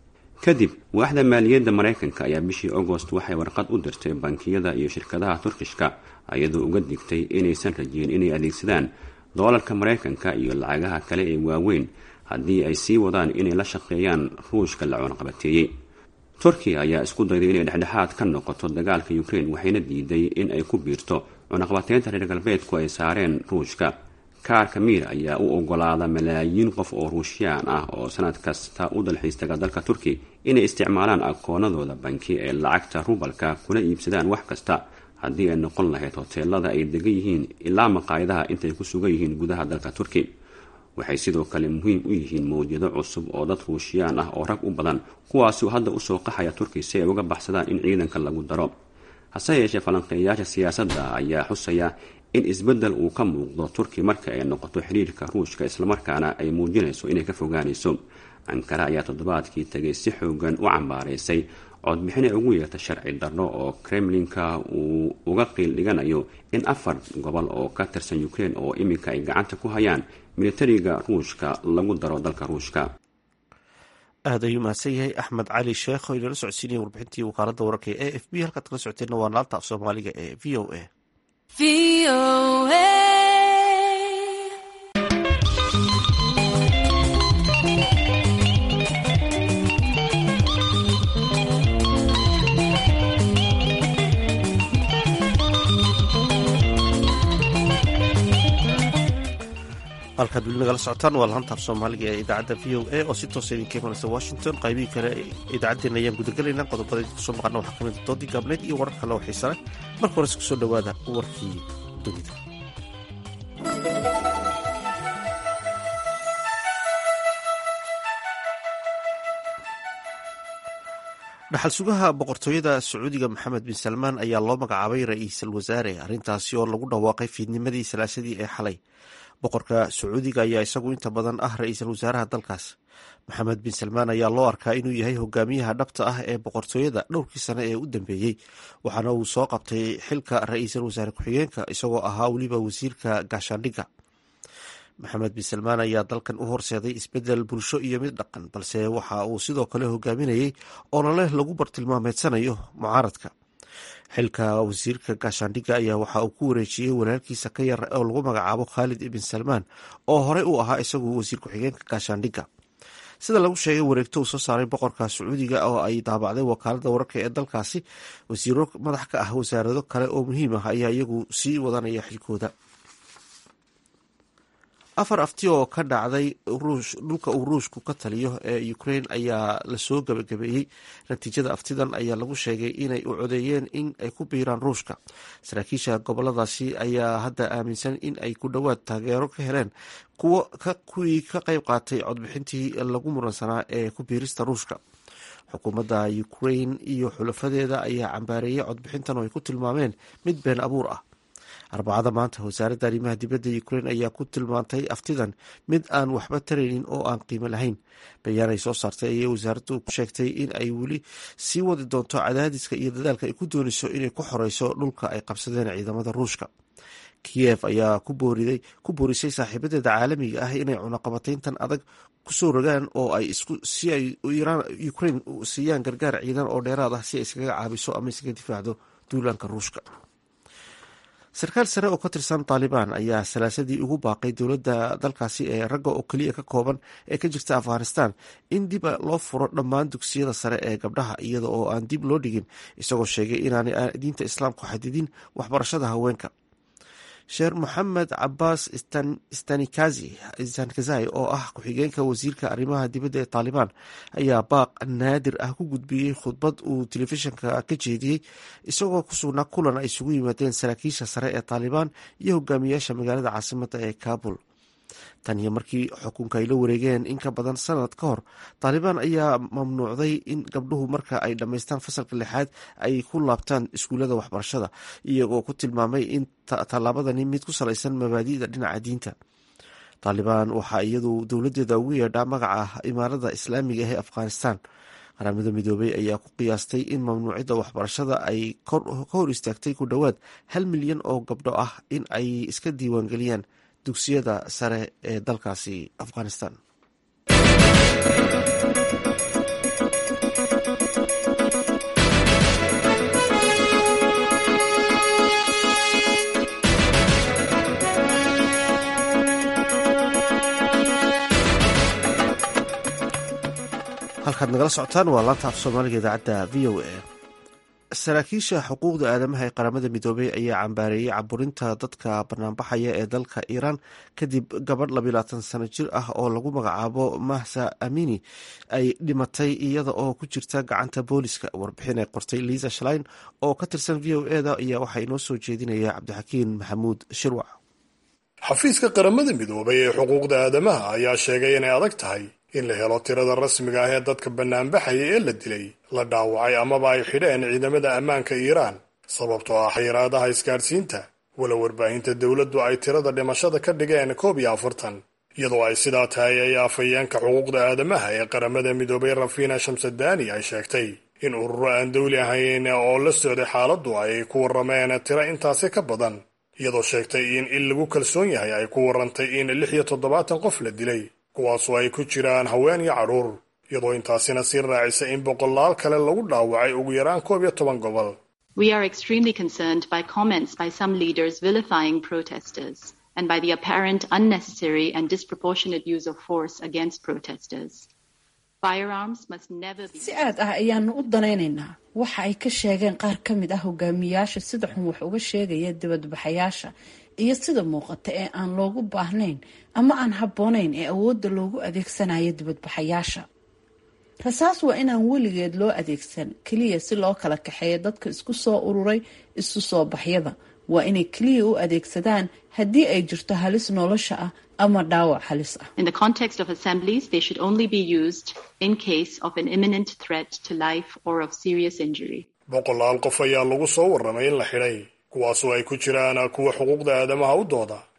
kadib waaxda maaliyadda maraykanka ayaa bishii agost waxay warqad u dirtay bankiyada iyo shirkadaha turkishka iyadoo uga digtay inaysan rajeyn inay adeegsadaan doolarka maraykanka iyo lacagaha kale ee waaweyn haddii ay sii wadaan inay la shaqeeyaan ruushka la cunaqabateeyey turkiya ayaa isku dayday inay dhexdhexaad ka noqoto dagaalka ukraine waxayna diiday in ay ku biirto cunaqabateynta reer galbeedku ay saareen ruushka kaarka miir ayaa u ogolaada malaayiin qof oo ruushiyaan ah oo sanad kasta u dalxiistaga dalka turki inay isticmaalaan akoonadooda banki ee lacagta rubalka kuna iibsadaan wax kasta haddii ay noqon lahayd hoteelada ay degan yihiin ilaa maqaayadaha intay ku sugan yihiin gudaha dalka turki waxay sidoo kale muhiim u yihiin mawjado cusub oo dad ruushiyaan ah oo rag u badan kuwaasuu hadda usoo qaxaya turki si ay uga baxsadaan in ciidanka lagu daro hase yeeshee falanqeeyayaasha siyaasadda ayaa xusaya in isbeddel uu ka muuqdo turki marka ay noqoto xiriirka ruushka islamarkaana ay muujinayso inay ka fogaanayso ankara ayaa toddobaadkii tegay si xoogan u cambaaraysay codbixin ay ugu yeerta sharci darro oo kremlinka uu uga qiil dhiganayo in afar gobol oo ka tirsan ukraine oo iminka ay gacanta ku hayaan militariga ruushka lagu daro dalka ruushka aad ayuu mahadsan yahay axmed cali sheekh oo inala socodsiinaya warbixintii wakaaladda wararka ee a f b halkaad kala socoteenna waa naalta af soomaaliga ee v o a halkaad weli nagala socotaan waa laanta af soomaaliga ee idaacadda v o a oo si toosa idinka imanaysa washington qaybihii kale idaacaddeenna ayaan gudagelaynaa qodobada idinku soo maqana waxaa kamid doodii gaabneyd iyo warar kale oo xiisa leh marka hore isku soo dhowaada warkii dunida dhaxal sugaha boqortooyada sacuudiga maxamed bin salmaan ayaa loo magacaabay ra-iisul wasaare arrintaasi oo lagu dhawaaqay fiidnimadii salaasadii ee xalay boqorka sacuudiga ayaa isagu inta badan ah ra-iisul wasaaraha dalkaas maxamed bin salmaan ayaa loo arkaa inuu yahay hogaamiyaha dhabta ah ee boqortooyada dhowrkii sane ee u dambeeyey waxaana uu soo qabtay xilka ra-iisul wasaare ku-xigeenka isagoo ahaa weliba wasiirka gaashaandhigga maxamed bin salmaan ayaa dalkan u horseeday isbedel bulsho iyo mid dhaqan balse waxa uu sidoo kale hogaaminayey olole lagu bartilmaameedsanayo mucaaradka xilka wasiirka gaashaandhigga ayaa waxa uu ku wareejiyey walaalkiisa ka yar oo lagu magacaabo khaalid ibn salmaan oo horey u ahaa isagu wasiir ku-xigeenka gaashaandhigga sida lagu sheegay wareegto uu soo saaray boqorka sacuudiga oo ay daabacday wakaalada wararka ee dalkaasi wasiiro madax ka ah wasaarado kale oo muhiim ah ayaa iyagu sii wadanaya xilkooda afar afti oo ka dhacday dhulka uu ruushku ka taliyo ee ukraine ayaa lasoo gabagabeeyey natiijada aftidan ayaa lagu sheegay inay u codeeyeen in ay ku biiraan ruushka saraakiisha goboladaasi ayaa hadda aaminsan in ay ku dhowaad taageero ka heleen kuwii ka qayb qaatay codbixintii lagu muransanaa ee ku biirista ruushka xukuumadda ukraine iyo xulafadeeda ayaa cambaareeyey codbixintan oo ay ku tilmaameen mid been abuur ah arbacada maanta wasaaradda arrimaha dibadda ukraine ayaa ku tilmaantay aftidan mid aan waxba taraynin oo aan qiimo lahayn bayaan ay soo saartay ayay wasaaraddu ku sheegtay in ay weli sii wadi doonto cadaadiska iyo dadaalka ay ku doonayso inay ku xoreyso dhulka ay qabsadeen ciidamada ruushka kiyev ayaa ku boorisay saaxiibadeeda caalamiga ah inay cunaqabatayntan adag kusoo rogaan oo ay si ay ukraine siiyaan gargaar ciidan oo dheeraad ah si ay iskaga caabiso ama iskaga difaacdo duulaanka ruushka sarkaal sare oo ka tirsan taalibaan ayaa salaasadii ugu baaqay dowladda dalkaasi ee ragga oo keliya ka kooban ee ka jirta afghanistan in dib loo furo dhammaan dugsiyada sare ee gabdhaha iyada oo aan dib loo dhigin isagoo sheegay inaanay diinta islaamku xadidin waxbarashada haweenka sheer moxamed cabaas stanikazai oo ah ku-xigeenka wasiirka arrimaha dibadda ee taalibaan ayaa baaq naadir ah ku gudbiyey khudbad uu telefishinka ka jeediyey isagoo ku sugnaa kulan ay isugu yimaadeen saraakiisha sare ee taalibaan iyo hogaamiyaasha magaalada caasimada ee kabul tan iyo markii xukunka ay la wareegeen in ka badan sanad ka hor taalibaan ayaa mamnuucday in gabdhuhu marka ay dhammaystaan fasalka lixaad ay ku laabtaan iskuullada waxbarashada iyagoo ku tilmaamay in tallaabadani mid ku salaysan mabaadi'da dhinaca diinta taalibaan waxaa iyadu dowladeeda ugu yeedhaa magaca imaarada islaamiga ah ee afghanistan qaramada midoobey ayaa ku qiyaastay in mamnuucida waxbarashada ay ka hor istaagtay ku dhowaad hal milyan oo gabdho ah in ay iska diiwaangeliyaan dugsiyada sare ee dalkaasi afghanistan halkaad nagala socotaan waa laanta af soomaaliga idaacadda v o a saraakiisha xuquuqda aadamaha ee qaramada midoobey ayaa cambaareeyey caburinta dadka banaanbaxaya ee dalka iiraan kadib gabadh labilaatan sano jir ah oo lagu magacaabo mahsa amini ay dhimatay iyada oo ku jirta gacanta booliska warbixin ay qortay liisa shlein oo ka tirsan v o eda ayaa waxaa inoo soo jeedinaya cabdixakiin maxamuud shirwac xafiiska qaramada midoobay ee xuquuqda aadamaha ayaa sheegay inay adag tahay in la helo tirada rasmiga ah ee dadka banaanbaxaya ee la dilay la dhaawacay amaba ay xidheen ciidamada ammaanka iiraan sababtoo ah xayiraadaha isgaadhsiinta wala warbaahinta dowladdu ay tirada dhimashada ka dhigeen koob iyo afartan iyadoo ay sidaa tahay ay afhayeenka xuquuqda aadamaha ee qaramada midoobay rafiina shamsadani ay sheegtay in ururo aan dawli ahayn oo la socday xaaladdu ay ku warrameen tiro intaasi ka badan iyadoo sheegtay in il lagu kalsoon yahay ay ku warrantay in lix iyo toddobaatan qof la dilay kuwaasoo ay ku jiraan haween iyo carruur iyadoo intaasina sii raacisa in boqolaal kale lagu dhaawacay ugu yaraan koob iyo toban gobol We are extremely concerned by comments by some leaders vilifying protesters and by the apparent unnecessary and disproportionate use of force against protesters. Firearms must never be si aad ah ayaanu u danaynaynaa waxa ay ka sheegeen qaar ka mid ah hogaamiyaasha sida xun wax uga sheegaya dibadbaxayaasha iyo sida muuqata ee aan loogu baahnayn ama aan habboonayn ee awoodda loogu adeegsanayo dibadbaxayaasha rasaas waa inaan weligeed loo adeegsan keliya si loo kala kaxeeyo dadka isku soo ururay isu soo baxyada waa inay keliya u adeegsadaan haddii ay jirto halis nolosha ah ama dhaawac halis ah In the context of assemblies, they should only be used in case of an imminent threat to life or of serious injury. boqolaal qof ayaa lagu soo warramay in la xidhay kuwaasoo ay ku jiraan kuwa xuquuqda aadamaha u dooda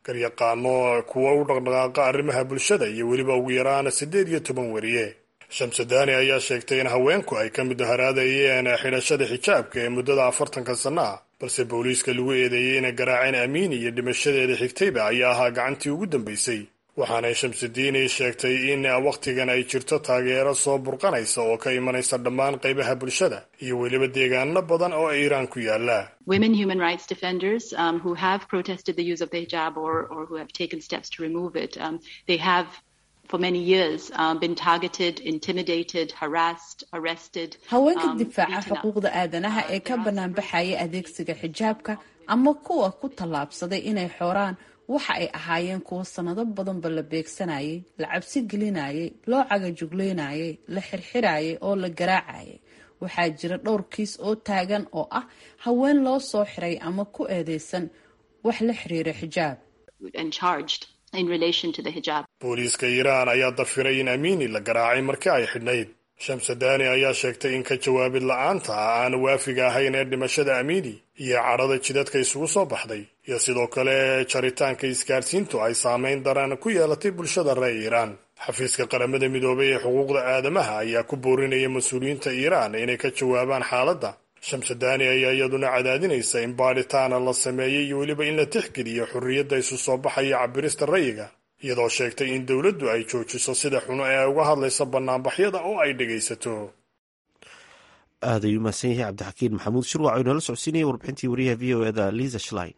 garyaqaano kuwa u dhaqdhaqaaqa arrimaha bulshada iyo weliba ugu yaraan siddeed iyo toban weriye shamsudaani ayaa sheegtay in haweenku ay ka mid haraadayeen xidhashada xijaabka ee muddada afartanka sanno ah balse booliiska lagu eedeeyey inay garaaceen amiin iyo dhimashadeeda xigtayba ayaa ahaa gacantii ugu dambaysay waxaanay shamsudiini sheegtay in wakhtigan ay jirto taageero soo burqanaysa oo ka imanaysa dhammaan qaybaha bulshada iyo weliba deegaano badan oo iiraan ku yaala Women human rights defenders um, who have protested the use of the hijab or, or who have taken steps to remove it, um, they have for many years um, been targeted, intimidated, harassed, arrested. haweenka um, difaaca beaten up. xuquuqda aadanaha ee ka banaanbaxaya adeegsiga xijaabka ama kuwa ku tallaabsaday inay xoraan waxa ay ahaayeen kuwo sannado badanba la beegsanayay la cabsi gelinayay loo cagajugleynayay la xirxirayay oo la garaacayay waxaa jira dhowr kiis oo taagan oo ah haween loo soo xiray ama ku eedeysan wax la xiriira xijaab and charged in relation to the hijab. booliiska iiraan ayaa dafiray in amiini la garaacay markii ay xidhnayd shamsadaani ayaa sheegtay in ka jawaabid la'aanta ah aan waafiga ahayn ee dhimashada amiini iyo cadhada jidadka isugu soo baxday iyo sidoo kale jaritaanka isgaadhsiintu ay saamayn daran ku yeelatay bulshada reer iiraan xafiiska qaramada midoobay ee xuquuqda aadamaha ayaa ku boorinaya mas-uuliyiinta iiraan inay ka jawaabaan xaaladda shamsadaani ayaa iyaduna cadaadinaysa in baadhitaana la sameeyey iyo weliba in la tixgeliyo xorriyadda isu soo baxaya cabirista rayiga iyadoo sheegtay in dowladdu ay joojiso sida xuno ee ay uga hadlaysa bannaanbaxyada oo ay dhegaysato aad ayuu mahadsan yahay cabdixakiin maxamuud shirwac oo inoola socodsiinaya warbixintii wariyaha v o eda liisa shlein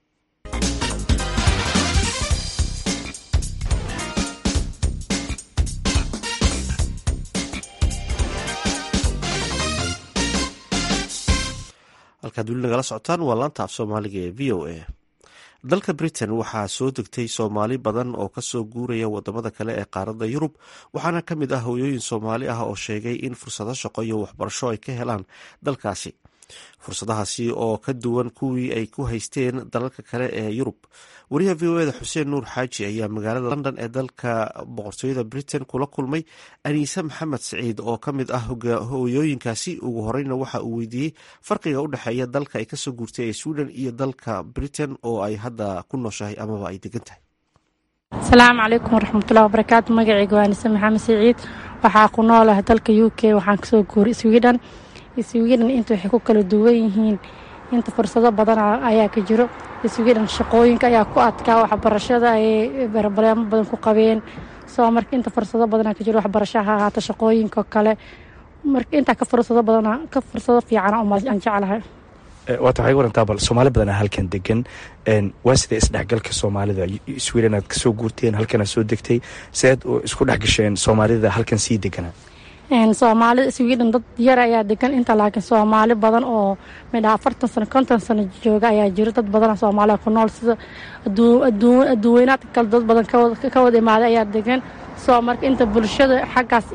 halkaad weli nagala socotaan waa laanta af soomaaliga ee v o a dalka britain waxaa soo degtay soomaali badan oo kasoo guuraya wadamada kale ee qaaradda yurub waxaana ka mid ah hooyooyin soomaali ah oo sheegay in fursado shaqo iyo waxbarasho ay ka helaan dalkaasi fursadahaasi oo ka duwan kuwii ay ku haysteen dalalka kale ee yurub wariyaha v o eda xuseen nuur xaaji ayaa magaalada london ee dalka boqortooyada britain kula kulmay aniise maxamed siciid oo ka mid ah hooyooyinkaasi ugu horeyna waxa uu weydiiyey farqiga u dhexeeya dalka ay kasoo guurtay ee sweden iyo dalka britain oo ay hadda ku nooshahay amaba ay degan tahay asalaamu calaykum waraxmatullahi wabarakaatu magacayga waa anise maxamed siciid waxaa ku noolaha dalka u k waxaan kasoo guuray sweden sweden inta waxay ku kala duwan yihiin inta fursado badan ayaa ka jiro sweden shaqooyinka ayaa ku adkaa waxbarashada ayay barbaleemo badan ku qabeen soo marka inta fursado badanaa ka jiro waxbarasho ha ahaata shaqooyinka kale marka intaa ka fursado badana ka fursado fiicana aan jeclahay waata waxay warantaa bal soomaali badanaa halkan degan waa sida isdhexgalka soomaalida sweden aad kasoo guurteen halkanaad soo degtay seed isku dhexgasheen soomaalida halkan sii deganaa soomaalida sweden dad yar ayaa degan inta laakiin soomaali badan oo midha afartan sano konton sano jooga ayaa jiro dad badan soomaaliya ku nool sida adduuweynaadka kale dad badan ka wada imaaday ayaa degan soo marka inta bulshada xaggaas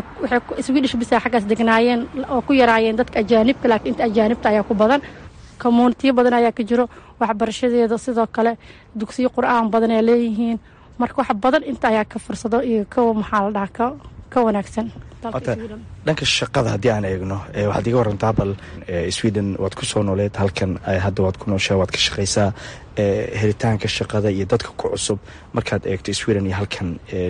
swedish bisa xaggaas degnaayeen oo ku yaraayeen dadka ajaanibka laakiin inta ajaanibta ayaa ku badan communitiyo badan ayaa ka jiro waxbarashadeeda sidoo kale dugsiyo qur-aan badan ay leeyihiin marka wax badan inta ayaa ka fursado iyo ka maxaa la dhahaa ka wanaagsan dhanka shaqada haddii aan eegno waxaad iga warantaa bal sweden waad ku soo nooleed halkan hadda waad ku nooshaa waad ka shaqaysaa helitaanka shaqada iyo dadka ku cusub markaad eegto sweden iyo halkan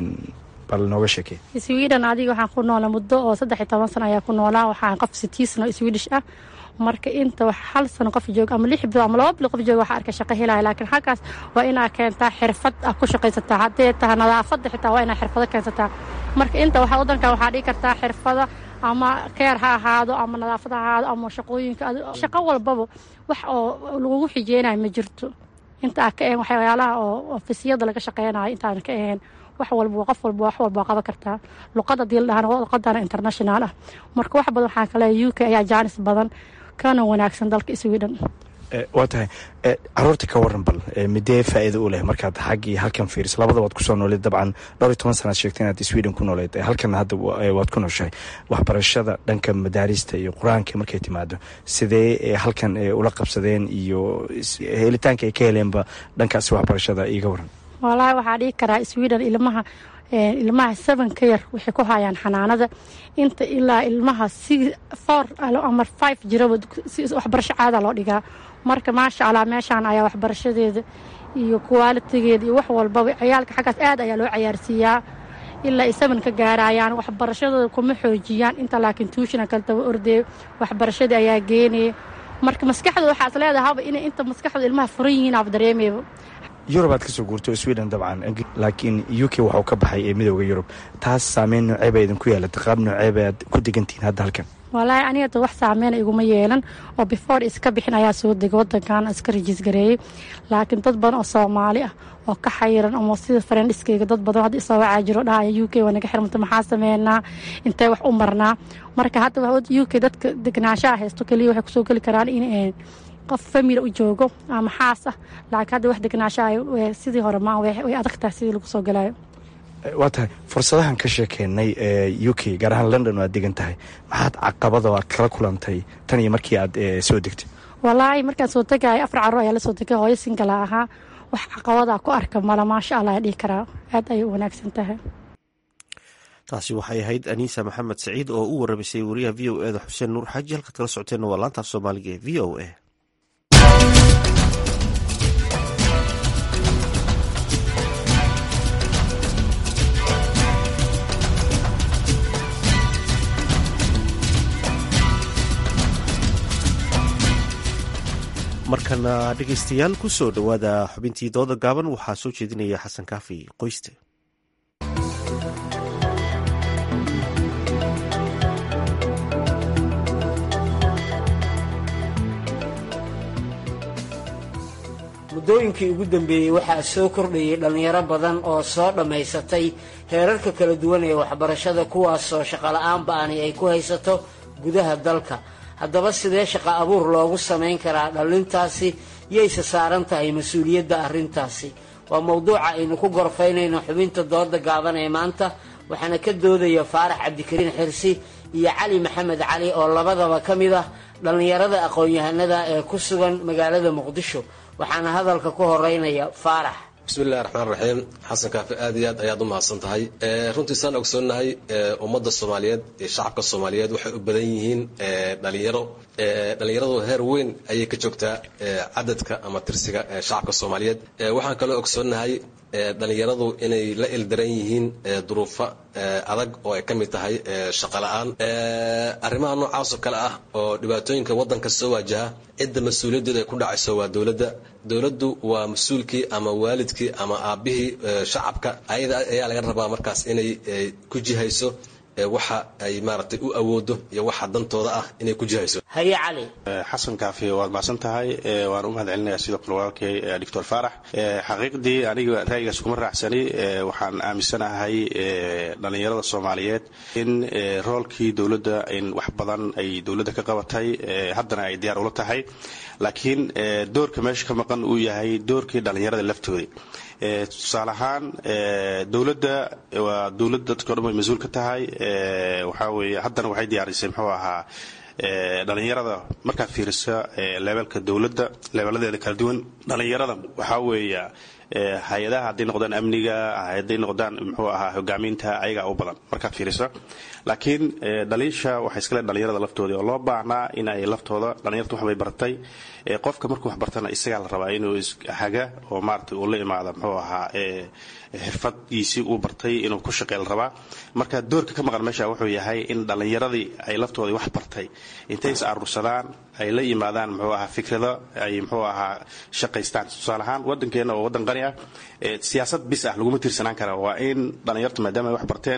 bal nooga sheekey sweden adiga waxaan ku noolaa muddo oo saddex iyo toban sano ayaa ku noolaa waxaan qof sitii sano swedish ah marka inta hal sano qof jooga ama lix bilood ama laba bilood qof jooga waxaa arka shaqo helaya laakiin halkaas waa inaa keentaa xirfad ah ku shaqaysataa haddee tahay nadaafadda xitaa waa inaa xirfado keensataa marka inta waxaa waddankan waxaa dhigi kartaa xirfada ama keer ha ahaado ama nadaafad ha ahaado ama shaqooyinka shaqo walbaba wax oo lagugu xijeynayo ma jirto inta aa ka ahayn waxyaalaha oo ofisiyada laga shaqeynayo intaan ka ahayn wax walba qof walba wax walba qaban kartaa luqada hadii la dhahana luqadana international ah marka wax badan waxaa kale u k ayaa jaanis badan kana wanaagsan dalka sweden waa tahay caruurta ka waran bal midee faa'iida u leh markaad xaggii halkan fiiriso labada waad kusoo nooleed dabcan dhowr iyo toban sanaad sheegtay inaad sweden ku nooleed halkan hadda waad ku nooshahay waxbarashada dhanka madaarista iyo qur-aanka markay timaado sidee halkan ula qabsadeen iyo helitaanka ay ka heleenba dhankaasi waxbarashada iiga waran wallaahi waxaa dhihi karaa sweden ilmaha ilmaha seven ka yar waxay ku hayaan xanaanada inta ilaa ilmaha si four ama five jiraba waxbarasho caada loo dhigaa marka maasha allah meeshaan ayaa waxbarashadeeda iyo kuwaalitigeeda iyo wax walbaba ciyaalka xaggaas aad ayaa loo cayaarsiiyaa ilaa ay saman ka gaarayaan waxbarashadooda kuma xoojiyaan inta laakiin tuushina kale taba ordee waxbarashadii ayaa geenaya marka maskaxdooda waxaa is leedahaba inay inta maskaxdooda ilmaha furan yihiin aab dareemayba yurub aad kasoo guurto sweden dabcan laakiin u k waxuu ka baxay ee midooda yurub taas saameyn nooceeba idinku yeelata qaab nooceeba aad ku degantihiin hadda halkan walaahi aniga wax saameyna iguma yeelan oo before iska bixin ayaa soo degay wadankan iska rajiis gareeyey laakiin dad badan oo soomaali ah oo ka xayiran ama sida farendhiskeyga dad badan hadda isoo wacaa jiro dhahaya u k waa naga xirmanta maxaa sameynaa intee wax u marnaa marka hadda u k dadka degnaanshaha haysto keliya waxay kusoo geli karaan in qof famila u joogo ama xaas ah laakiin hadda wax degnaanshaha sidii hore maa way adag tahay sidii lagu soo galayo waa tahay fursadahan ka sheekeynay ee u k gaar ahaan london oo aad degan tahay maxaad caqabado aad kala kulantay tan iyo markii aad soo degtay walaahi markaan soo tegaya afar carruur ayaa la soo tegay hooyo singala ahaa wax caqabadaa ku arka mala maasha allah dhihi karaa aad ayay u wanaagsan tahay taasi waxay ahayd aniisa maxamed saciid oo u warramaysay wariyaha v o eda xuseen nuur xaaji halkaad kala socoteenna waa laantaaf soomaaliga ee v o a markana dhegeystayaal ku soo dhowaada xubintii dooda gaaban waxaa soo jeedinaya xasan kaafi qoyste muddooyinkii ugu dambeeyey waxaa soo kordhayay dhallinyaro badan oo soo dhammaysatay heerarka kala duwan ee waxbarashada kuwaasoo shaqola'aan ba'ani ay ku haysato gudaha dalka haddaba sidee shaqo abuur loogu samayn karaa dhallintaasi yayse saaran tahay mas-uuliyadda arrintaasi waa mowduuca aynu ku gorfaynayno xubinta dooda gaaban ee maanta waxaana ka doodaya faarax cabdikariin xirsi iyo cali maxamed cali oo labadaba ka mid ah dhallinyarada aqoon-yahanada ee ku sugan magaalada muqdisho waxaana hadalka ku horeynaya faarax bismillahi raxmaan raxiim xasan kaafi aad iyo aad ayaad u mahadsan tahay runtii saan ogsoonnahay ummadda soomaaliyeed iyo shacabka soomaaliyeed waxay u badan yihiin dhalinyaro dhalinyaradu heer weyn ayay ka joogtaa cadadka ama tirsiga shacabka soomaaliyeed waxaan kaloo ogsoonnahay dhalinyaradu inay la ildaran yihiin duruufo adag oo ay ka mid tahay shaqo la-aan arrimaha noocaasoo kale ah oo dhibaatooyinka waddanka soo waajaha cidda mas-uuliyaddeedu ay ku dhacayso waa dowladda dowladdu waa mas-uulkii ama waalidkii ama aabbihii shacabka ayada ayaa laga rabaa markaas inay ku jihayso waxa ay maaragtay u awoodo iyo waxa dantooda ah inay ku jihayso haye cali xasan kaafi waad macsan tahay waan u mahad celinaya sidoo kale walaalkay doctor faarax xaqiiqdii aniga ra'yigaas kuma raacsani waxaan aaminsanahay dhallinyarada soomaaliyeed in roolkii dowladda in wax badan ay dowladda ka qabatay haddana ay diyaar ula tahay laakiin doorka meesha ka maqan uu yahay doorkii dhallinyarada laftoodii tusaale ahaan dowladda waa dowladda dadka o dhan way mas-uul ka tahay waxaa weeye haddana waxay diyaarisay muxuu ahaa dhalinyarada markaad fiiriso leebelka dowladda leebeladeeda kala duwan dhalinyarada waxaa weeya hay-adaha hadday noqdaan amniga hadday noqdaan muxuu ahaa hogaaminta ayagaa u badan markaad fiiriso laakiin dhaliisha waxay iskale dhalinyarada laftoodii oo loo baahnaa in ay laftooda dhalinyarta waxbay bartay qofka markuu wax bartana isagaa la rabaa inuu haga oo maarata uu la imaada muxuu ahaa xirfadgiisii uu bartay inuu ku shaqey la rabaa marka doorka ka maqan meesha wuxuu yahay in dhallinyaradii ay laftoodii wax bartay intay is aruursadaan ay la yimaadaan muxuu ahaa fikrado ay muxuu ahaa shaqaystaan tusaale ahaan waddankeena oo waddan qani ah siyaasad bis ah laguma tiirsanaan kara waa in dhallinyartu maadaama ay wax barteen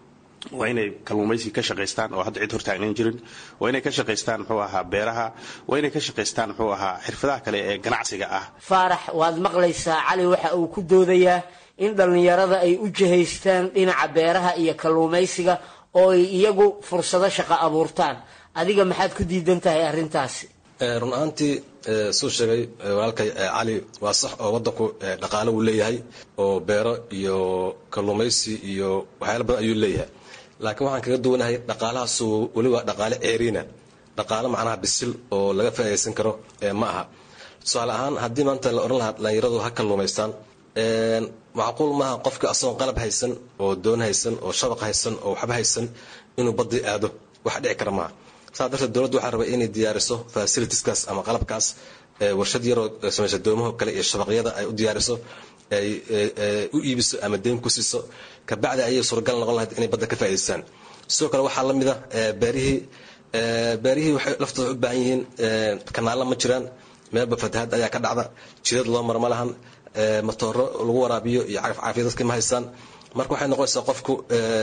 waa inay kalluumaysi ka shaqaystaan oo hadda cid hortaagnan jirin waa inay ka shaqaystaan muxuu ahaa beeraha waa inay ka shaqaystaan muxuu ahaa xirfadaha kale ee ganacsiga ah faarax waad maqlaysaa cali waxa uu ku doodayaa in dhallinyarada ay u jihaystaan dhinaca beeraha iyo kalluumaysiga oo ay iyagu fursado shaqo abuurtaan adiga maxaad ku diidan tahay arrintaasi run ahaantii suu sheegay walaalkay cali waa sax oo waddanku dhaqaale uu leeyahay oo beero iyo kalluumaysi iyo waxyaala badan ayuu leeyahay laakiin waxaan kaga duwanahay dhaqaalahaasu weli waa dhaqaale ceeriina dhaqaale macnaha bisil oo laga faa'iidaysan karo ma aha tusaale ahaan haddii maanta la odhan lahaa dhallinyaradu ha kalluumaystaan macquul maaha qofka asagoon qalab haysan oo doon haysan oo shabaq haysan oo waxba haysan inuu badii aado wax dhici kara maaha saas darteed dowladdu waxaa rabay inay diyaariso fasilitiskaas ama qalabkaas warshad yaroo samaysa doomaho kale iyo shabaqyada ay u diyaariso ay u iibiso ama deyn ku siiso kabacdi ayay suuragal noqon lahayd inay badda ka faa'idaystaan sidoo kale waxaa la mid a beerihii beerihii waxay laftooda u baahan yihiin kanaalla ma jiraan meelba fatahaad ayaa ka dhacda jidad loo mara ma lahan matooro lagu waraabiyo iyo cagaf caafiya dadka ma haystaan marka waxay noqonaysaa qofku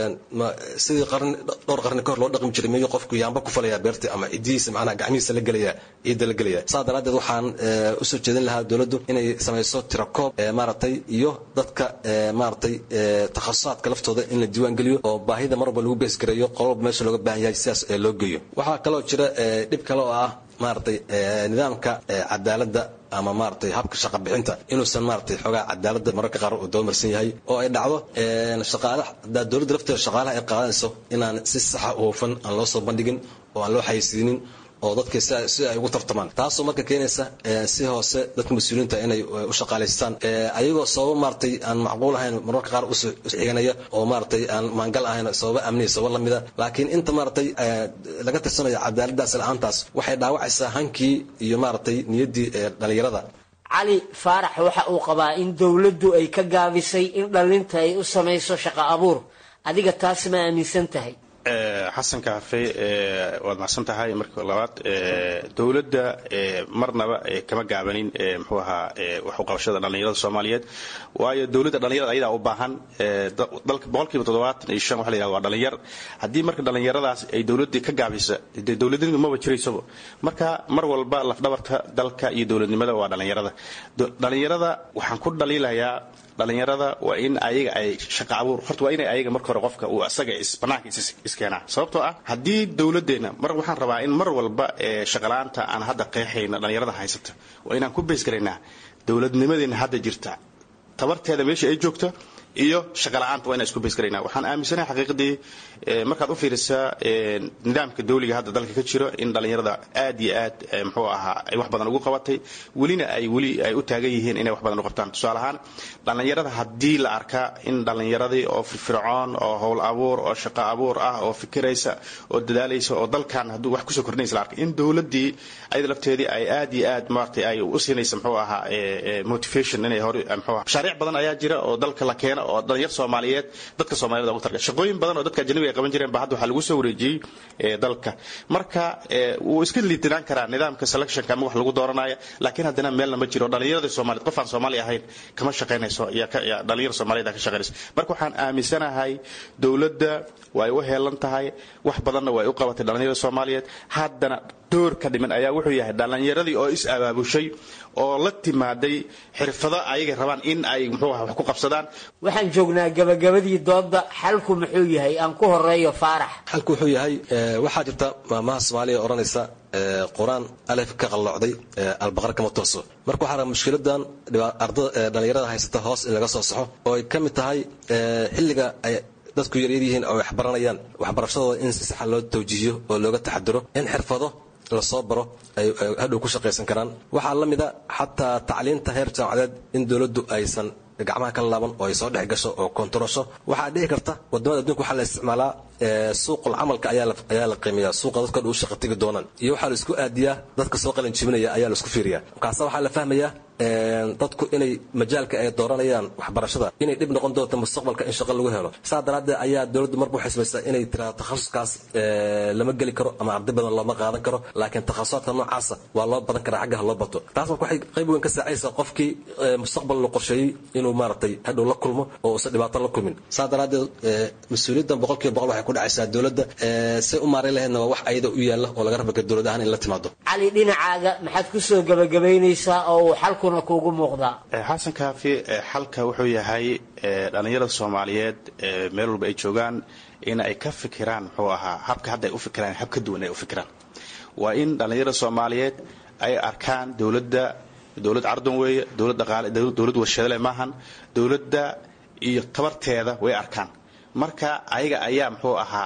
sidii qarni dhowr qarni kahor loo dhaqmi jiray miyuu qofku yaamba ku falayaa beerta ama cidihiisa macnaha gacmihiisa la gelaya ciidda la gelaya saa daraaddeed waxaan usoo jeedin lahaa dowladdu inay samayso tirakoob maaragtay iyo dadka maaragtay takhasusaadka laftooda in la diiwaan geliyo oo baahida mar walba lagu beesgareeyo qololba meesha looga baahan yahay sidaas loo geeyo waxaa kaloo jira dhib kale oo ah maaragtay nidaamka cadaaladda ama maaragtay habka shaqa bixinta inuusan maaragtay xoogaa cadaaladda mararka qaar uu doomarsan yahay oo ay dhacdo shaqaalaha hadaa dowladda lafteeda shaqaalaha ay qaadanayso inaan si saxa u hufan aan loo soo bandhigin oo aan loo xayeysiinin oo dadka si ay ugu tartamaan taasoo marka keenaysa si hoose dadka mas-uuliyiinta inay u shaqaalaystaan ayagoo sababo maaragtay aan macquul ahayn mararka qaar uxiganaya oo maaragtay aan maangal ahayn sababa amniya sababa lamida laakiin inta maaragtay laga tirsanayo cadaaladaas la-aantaas waxay dhaawacaysaa hankii iyo maaragtay niyaddii dhalinyarada cali faarax waxa uu qabaa in dowladdu ay ka gaabisay in dhallinta ay u samayso shaqo abuur adiga taas ma aaminsan tahay xasan kaafe waad macsan tahay marka labaad dowladda marnaba kama gaabanin mxuu ahaa waxuqabashada dhallinyarada soomaaliyeed waayo dowladda dhallinyarada ayadaa u baahan dalka boqolkiiba toddobaatan iyo shan waxa la yihahda waa dhallinyar haddii marka dhallinyaradaas ay dowladdii ka gaabisa dee dowladnimadu maba jiraysaba marka mar walba lafdhabarta dalka iyo dowladnimada waa dhallinyarada dhallinyarada waxaan ku dhaliilayaa dhallinyarada waa in ayaga ay shaqa abuur horta waa inay ayaga marka hore qofka uu asaga banaanka iskeenaa sababtoo ah haddii dowladeenna mar waxaan rabaa in mar walba shaqala-aanta aan hadda qeexayna dhallinyarada haysata waa inaan ku beysgaraynaa dowladnimadeena hadda jirta tabarteeda meesha ay joogto iyo shaqala-aanta waa inaan isku beysgaraynaa waxaan aaminsanahay xaqiiqdii markaad u fiirisaa nidaamka dawliga hadda dalka ka jiro in dhallinyarada aad iyo aad muxuu ahaa ay wax badan ugu qabatay welina ay weli ay u taagan yihiin inay wax badan u qabtaan tusaale ahaan dhallinyarada haddii la arkaa in dhallinyaradii oo firfircoon oo howl abuur oo shaqo abuur ah oo fikiraysa oo dadaalaysa oo dalkan hadduu wax kusoo kordhinaysa la arkay in dowladdii ayada lafteedii ay aad iyo aad maaragtay ay u siinaysa muxuu ahaa motivation inay hore muxuu ahaa mashaariic badan ayaa jira oo dalka la keeno oo dhalinyar soomaaliyeed dadka soomaaliyed ugu targa shaqooyin badan oo dadka ajnabiga ay qaban jireen ba hadda waxaa lagu soo wareejiyey dalka marka wuu iska liitinaan karaa nidaamka selectionka ama wax lagu dooranaya laakiin haddana meelna ma jiro dhalinyarada soomaaliyeed qof aan soomaali ahayn kama shaqaynayso dhalinyar soomaaliyeed ka shaqaynayso marka waxaan aaminsanahay dowladda way u heelan tahay wax badanna way u qabatay dhalinyarada soomaaliyeed haddana door ka dhiman ayaa wuxuu yahay dhallinyaradii oo is abaabushay oo la timaaday xirfado ayagay rabaan in ay muxuu aha wax ku qabsadaan waxaan joognaa gabagabadii doodda xalku muxuu yahay aan ku horeeyo faarax xalku wuxuu yahay waxaa jirta maamaha soomaaliya odhanaysa qur-aan alef ka qalloocday albaqar kama tooso marka waxaa raba mushkiladan dhalinyarada haysata hoos in laga soo saxo oo ay ka mid tahay xilliga ay dadku yaryar yihiin oo wax baranayaan waxbarashadooda in si saxa loo tawjiihiyo oo looga taxadiro in xirfado lasoo baro ay hadhow ku shaqaysan karaan waxaa la mida xataa tacliinta heer jaamacadeed in dowladdu aysan gacmaha ka laaban oo ay soo dhex gasho oo kontarosho waxaa dhici karta wadamada adduunka waxaa la isticmaalaa suuqul camalka ayaa la qiimeeyaa suuqa dadka u shaqa tegi doonaan iyo waxaa la isku aadiyaa dadka soo qalin jibinaya ayaa la isku fiiriyaa markaasa waxaa la fahmayaa dadku inay majaalka ay dooranayaan waxbarashada inay dhib noqon doonto mustaqbalka in shaqo lagu helo saa daraaddeed ayaa dowladdu marba waxay samaysaa inay tiraado takhasuskaas lama geli karo ama arday badan looma qaadan karo laakiin takhasusaadka noocaasa waa loo badan karaa xaggaha loo bato taas marka waxay qayb weyn ka saacaysaa qofkii mustaqbal la qorsheeyey inuu maaragtay hadhow la kulmo oo uusan dhibaato la kulmin saa daraaddeed mas-uuliyaddan boqolkiiba boqol waxay ku dhacaysaa dowladda say u maareyn lahaydna waa wax ayada u yaalla oo laga raba ka dowlad ahaan in la timaado cali dhinacaaga maxaad ku soo gabagabaynaysaa oo uu xalkuna kuugu muuqdaa xasan kaafi xalka wuxuu yahay dhallinyarada soomaaliyeed meel walba ay joogaan in ay ka fikiraan muxuu ahaa habka hadda ay u fikiraan hab ka duwan ay u fikiraan waa in dhallinyarada soomaaliyeed ay arkaan dowladda dowlad cardan weeye dowlad dhaqaale dowlad warshadale maahan dowladda iyo tabarteeda way arkaan marka ayaga ayaa muxuu ahaa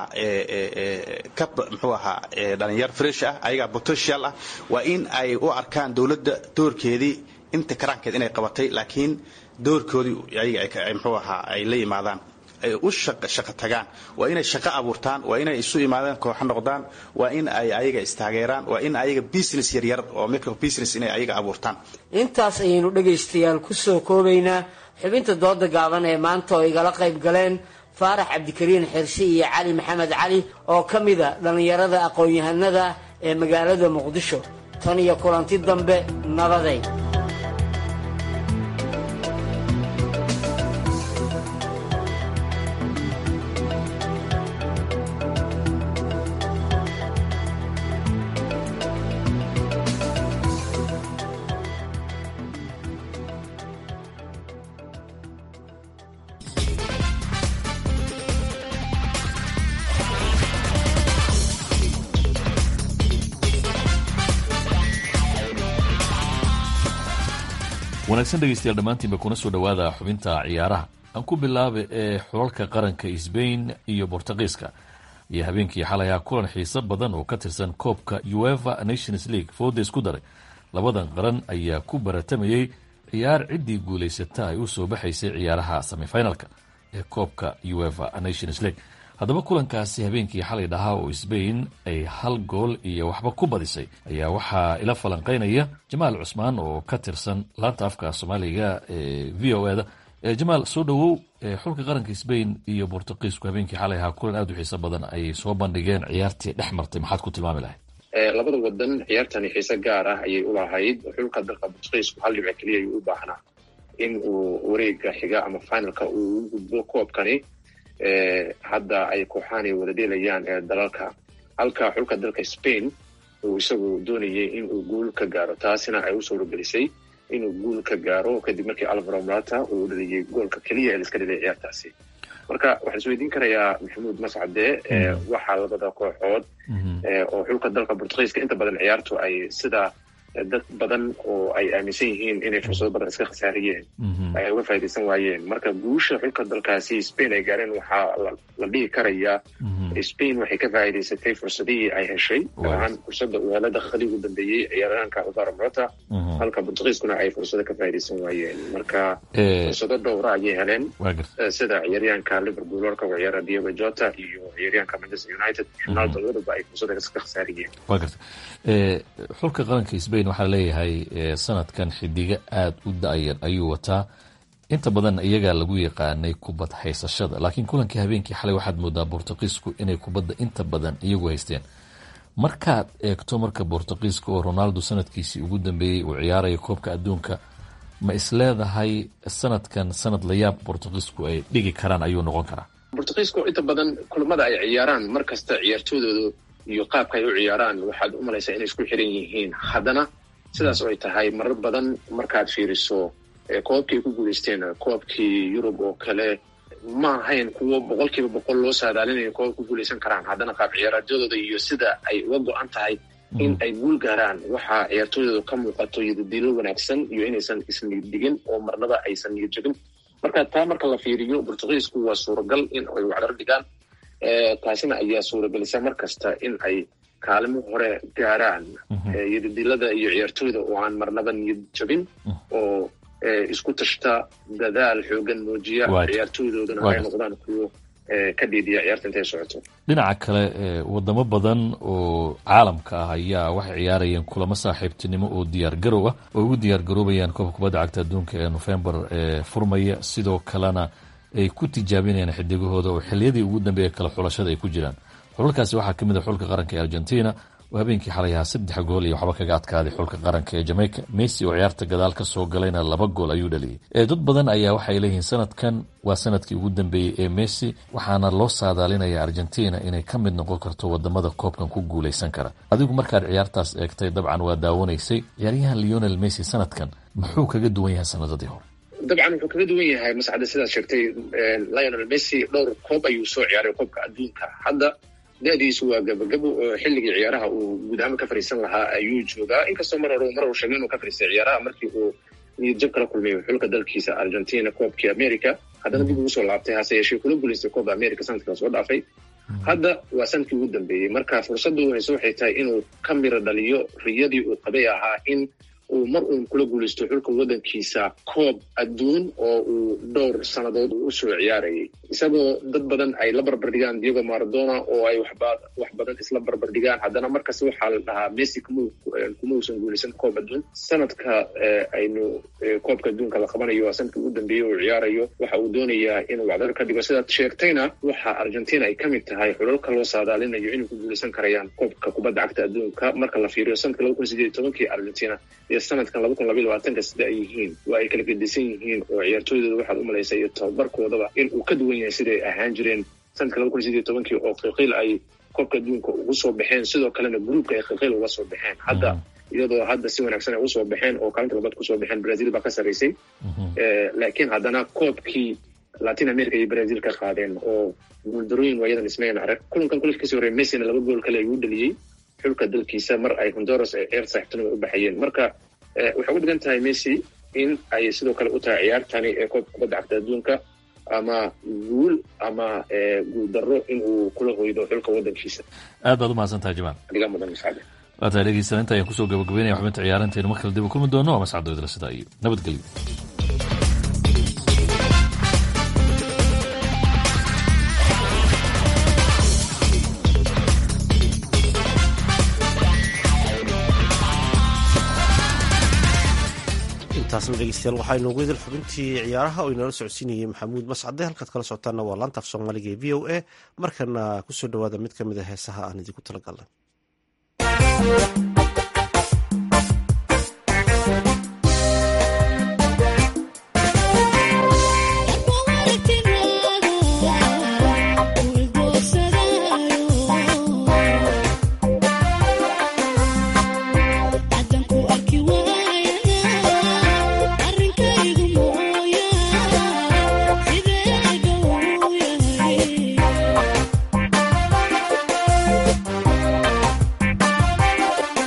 ka muxuu ahaa dhalinyar fresh ah ayagaa potential ah waa in ay u arkaan dowladda doorkeedii inta karaankeed inay qabatay laakiin doorkoodii ayaga muxuu ahaa ay la yimaadaan ay u shaqo tagaan waa inay shaqo abuurtaan waa inay isu imaadaan kooxo noqdaan waa in ay ayaga istaageeraan waa in ayaga business yaryar oo micro business inay ayaga abuurtaan intaas ayaynu dhegaystayaal ku soo koobaynaa xubinta dooda gaaban ee maanta oo igala qayb galeen faarax cabdikariin xirsi iyo cali maxamed cali oo ka mida dhallinyarada aqoon-yahanada ee magaalada muqdisho tan iyo kulanti dambe nabaday wanaagsan dhegeystayaal dhammaantiinba kuna soo dhowaada xubinta ciyaaraha aan ku bilaaba ee xulalka qaranka sbain iyo bortugiiska iyo habeenkii xalayaa kulan xiiso badan oo ka tirsan koobka ueva nations league fooda isku daray labadan qaran ayaa ku baratamayey ciyaar ciddii guulaysata ay u soo baxaysay ciyaaraha semifinalka ee koobka ueva nations league haddaba kulankaasi habeenkii xalay dhahaa oo sbain ay hal gool iyo waxba ku badisay ayaa waxaa ila falanqeynaya jamaal cusmaan oo ka tirsan laanta afka soomaaliga ee v o eda jamaal soo dhowow xulka qaranka sbain iyo bortugiisku habeenkii xalay ahaa kulan aada u xiiso badan ayay soo bandhigeen ciyaartii dhex martay maxaad ku tilmaami lahayd labada wadan ciyaartani xiise gaar ah ayay ulahayd xulka dalka bortugiisku hal dhibc keliya ayuu u baahnaa in uu wareega xiga ama finalka uu u gudbo koobkani hadda ay kooxaanay wada dheelayaan ee dalalka halka xulka dalka spain uu isagu doonayay in uu guul ka gaaro taasina ay u suuragelisay inuu guul ka gaaro kadib markii alvaro morata uu dhaliyay goolka keliya ee laiska dhelay ciyaartaasi marka waxaan isweydiin karayaa maxamuud mascade waxaa labada kooxood oo xulka dalka bortugiiska inta badan ciyaartu ay sida dad badan oo ay aaminsan yihiin inay fursado badan iska khasaariyeen ay uga faa'idaysan waayeen marka guusha xulka dalkaasi spain ay gaareen waxaa la dhihi karayaa spain waxay ka faa'iidaysatay fursadihii ay heshay gaarahaan fursadda uu hela dakhli ugu dambeeyey ciyaaryahanka alvaro morata halka bortugiiskuna ay fursado ka faa'iidaysan waayeen marka fursado dhowra ayay heleen sida ciyaaryahanka liverpool warka u ciyaara diego jota iyo ciyaaryahanka manchester united ronaldo labaduba ay fursada iska khasaariyeen xulka qaranka sbain waxaa leeyahay sanadkan xidigo aada u da-yar ayuu wataa inta badan iyagaa lagu yaqaanay kubad haysashada laakiin kulankii habeenkii xalay waxaad moodaa bortugiisku inay kubadda inta badan iyagu haysteen markaad eegto marka bortugiiska oo ronaldo sanadkiisii ugu dambeeyey uu ciyaaraya koobka adduunka ma isleedahay sanadkan sanad layaab bortugiisku ay dhigi karaan ayuu noqon karaa bortugiisku inta badan kulamada ay ciyaaraan mar kasta ciyaartoodooda iyo qaabka ay u ciyaaraan waxaad u malaysaa inay isku xiran yihiin haddana sidaas oo ay tahay marar badan markaad fiiriso koobkii ay ku guulaysteen koobkii yurub oo kale ma ahayn kuwo boqol kiiba boqol loo saadaalinayo koob ku guulaysan karaan haddana qaab ciyaaraadadooda iyo sida ay uga go-an tahay in ay guul gaaraan waxaa ciyaartooydooda ka muuqato yadadiilo wanaagsan iyo inaysan isniyad digin oo marnaba aysan niyad jabin marka taa marka la fiiriyo bortugiisku waa suuragal in ay wacdar dhigaan taasina ayaa suuragelisa mar kasta in ay kaalimo hore gaaraan yadadilada iyo ciyaartooyda oo aan marnaba niyad jabin oo isku tashta dadaal xoogan muujiya ciyaartooydoodana ay noqdaan kuwo ka dhiidiya ciyaarta intay socoto dhinaca kale wadamo badan oo caalamka ah ayaa waxay ciyaarayeen kulamo saaxiibtinimo oo diyaar garow ah oo ugu diyaar garoobayaan koobka kubadda cagta adduunka ee nofembar ee furmaya sidoo kalena ay ku tijaabinayaan xidigahooda oo xiliyadii ugu dambeeya kale xulashada ay ku jiraan xulalkaasi waxaa ka mid a xulka qaranka ee argentina oo habeenkii xalay ahaa saddex gool iyo waxba kaga adkaaday xulka qaranka ee jamaica messi oo ciyaarta gadaal ka soo galayna laba gool ayuu dhaliyey dad badan ayaa waxay leeyihiin sanadkan waa sanadkii ugu dambeeyey ee messi waxaana loo saadaalinaya argentina inay ka mid noqon karto wadamada koobkan ku guulaysan kara adigu markaad ciyaartaas eegtay dabcan waa daawanaysay ciyaaryahan leonel messi sanadkan muxuu kaga duwan yahay sanadadii hore dabcan wuxuu kaga duwan yahay mascade sidaad sheegtay lionel messi dhowr koob ayuu soo ciyaaray koobka adduunka hadda da-diisu waa gabagabo oo xilligii ciyaaraha uu guud ahaan ka fariisan lahaa ayuu joogaa inkastoo mar hore mar uu sheegay inuu ka fariistay ciyaaraha markii uu niyad jab kala kulmay xulka dalkiisa argentina koobkii america haddana dib ugu soo laabtay hase yeeshee kula guulaystay koobka america sanadkii soo dhaafay hadda waa sanadkii ugu dambeeyey marka fursaddu hayse waxay tahay inuu ka miro dhaliyo riyadii uu qabay ahaa in uu mar uun kula guulaysto xulka waddankiisa koob adduun oo uu dhowr sannadood u soo ciyaarayay isagoo dad badan ay la barbardhigaan diego maradona oo ay waxba wax badan isla barbardhigaan haddana markasta waxaa la dhahaa messi kuma kuma uusan guulaysan koob adduun sanadka aynu koobka adduunka la qabanayo waa sanadkii ugu dambeeyey uu ciyaarayo waxa uu doonayaa inuu wacdar ka dhigo sidaad sheegtayna waxa argentina ay ka mid tahay xulalka loo saadaalinayo inay ku guulaysan karayaan koobka kubadda cagta adduunka marka la fiiriyo sanadka laba kun sideed iyo tobankii argentina iyo sanadkan laba kun labaiyo labaatanka sida ay yihiin waa ay kala gedisan yihiin oo ciyaartooydooda waxaad u malaysa iyo tababarkoodaba in uu ka duwan yahay siday ahaan jireen sanadka laba kun sideed iyo tobankii oo qiiqiil ay koobka adduunka ugu soo baxeen sidoo kalena gruupka ay qiiqiil uga soo baxeen hadda iyadoo hadda si wanaagsan ay usoo baxeen oo kaalinta labaad kusoo baxeen brazil baa ka sarraysay laakiin haddana koobkii latin america iyo brazil ka qaadeen oo guuldarooyin waayadan ismayn arag kulankan kulanka kasii horey messina laba gool kale ayuu dhaliyey xulka dalkiisa mar ay honduras ee ceer saaxiibtinima u baxayeen marka waxay uga dhigan tahay messi in ay sidoo kale u tahay ciyaartani ee koobka kubadda cagta adduunka ama guul ama guul darro in uu kula hoydo xulka waddankiisa aad baad u mahadsan tahay jamaal adigaa mudan mascade waa tahay dhegeysan inta ayaan kusoo gabagabeynaya xubinta ciyaarantaynu mar kale dib u kulmi doono waa mascado idla sidaa iyo nabadgelyo intaasna dhegeystayaal waxaa inoogu idil xubintii ciyaaraha oo inala socodsiinayay maxamuud mascade halkaad kala socotaana waa laanta af soomaaliga ee v o a markana kusoo dhawaada mid ka mid a heesaha aan idinku talagalnay Yeah.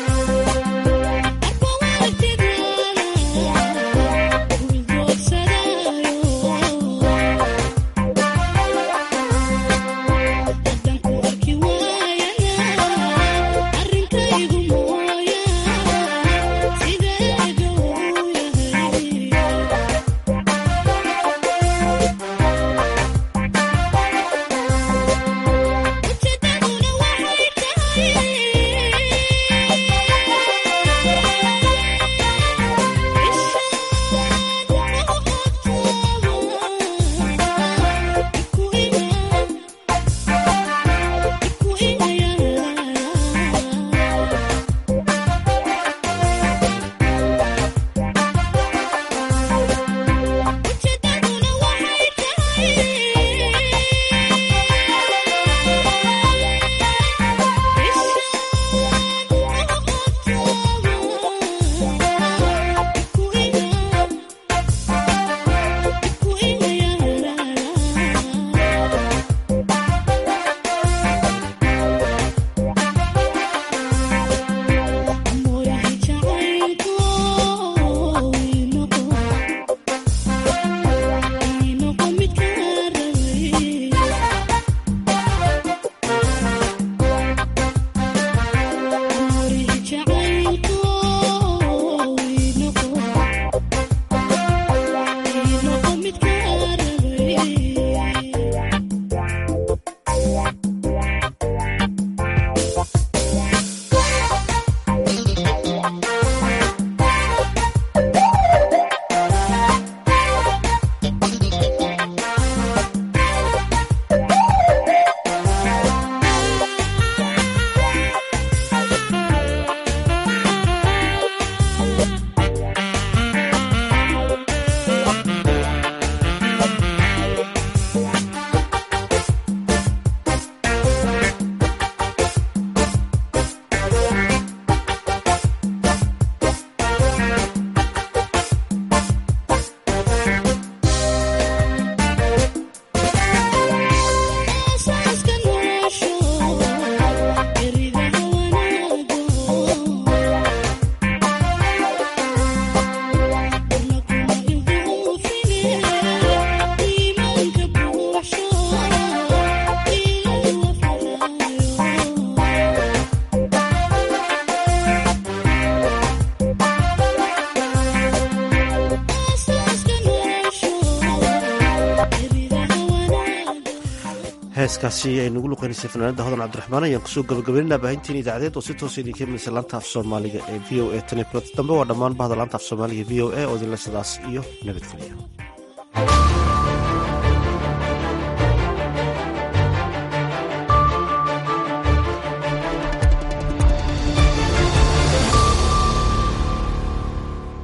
heeskaasi ay nagu luqeynaysay fanaanada hodan cabdiraxmaan ayaan kusoo gabagabeynana baahintiin idaacadeed oo si toosa idinka imanaysa laanta af soomaaliga ee v o a tan iyo kulanti dambe waa dhammaan bahda laanta af soomaaliga v o a oo idinle sidaas iyo nabadgelya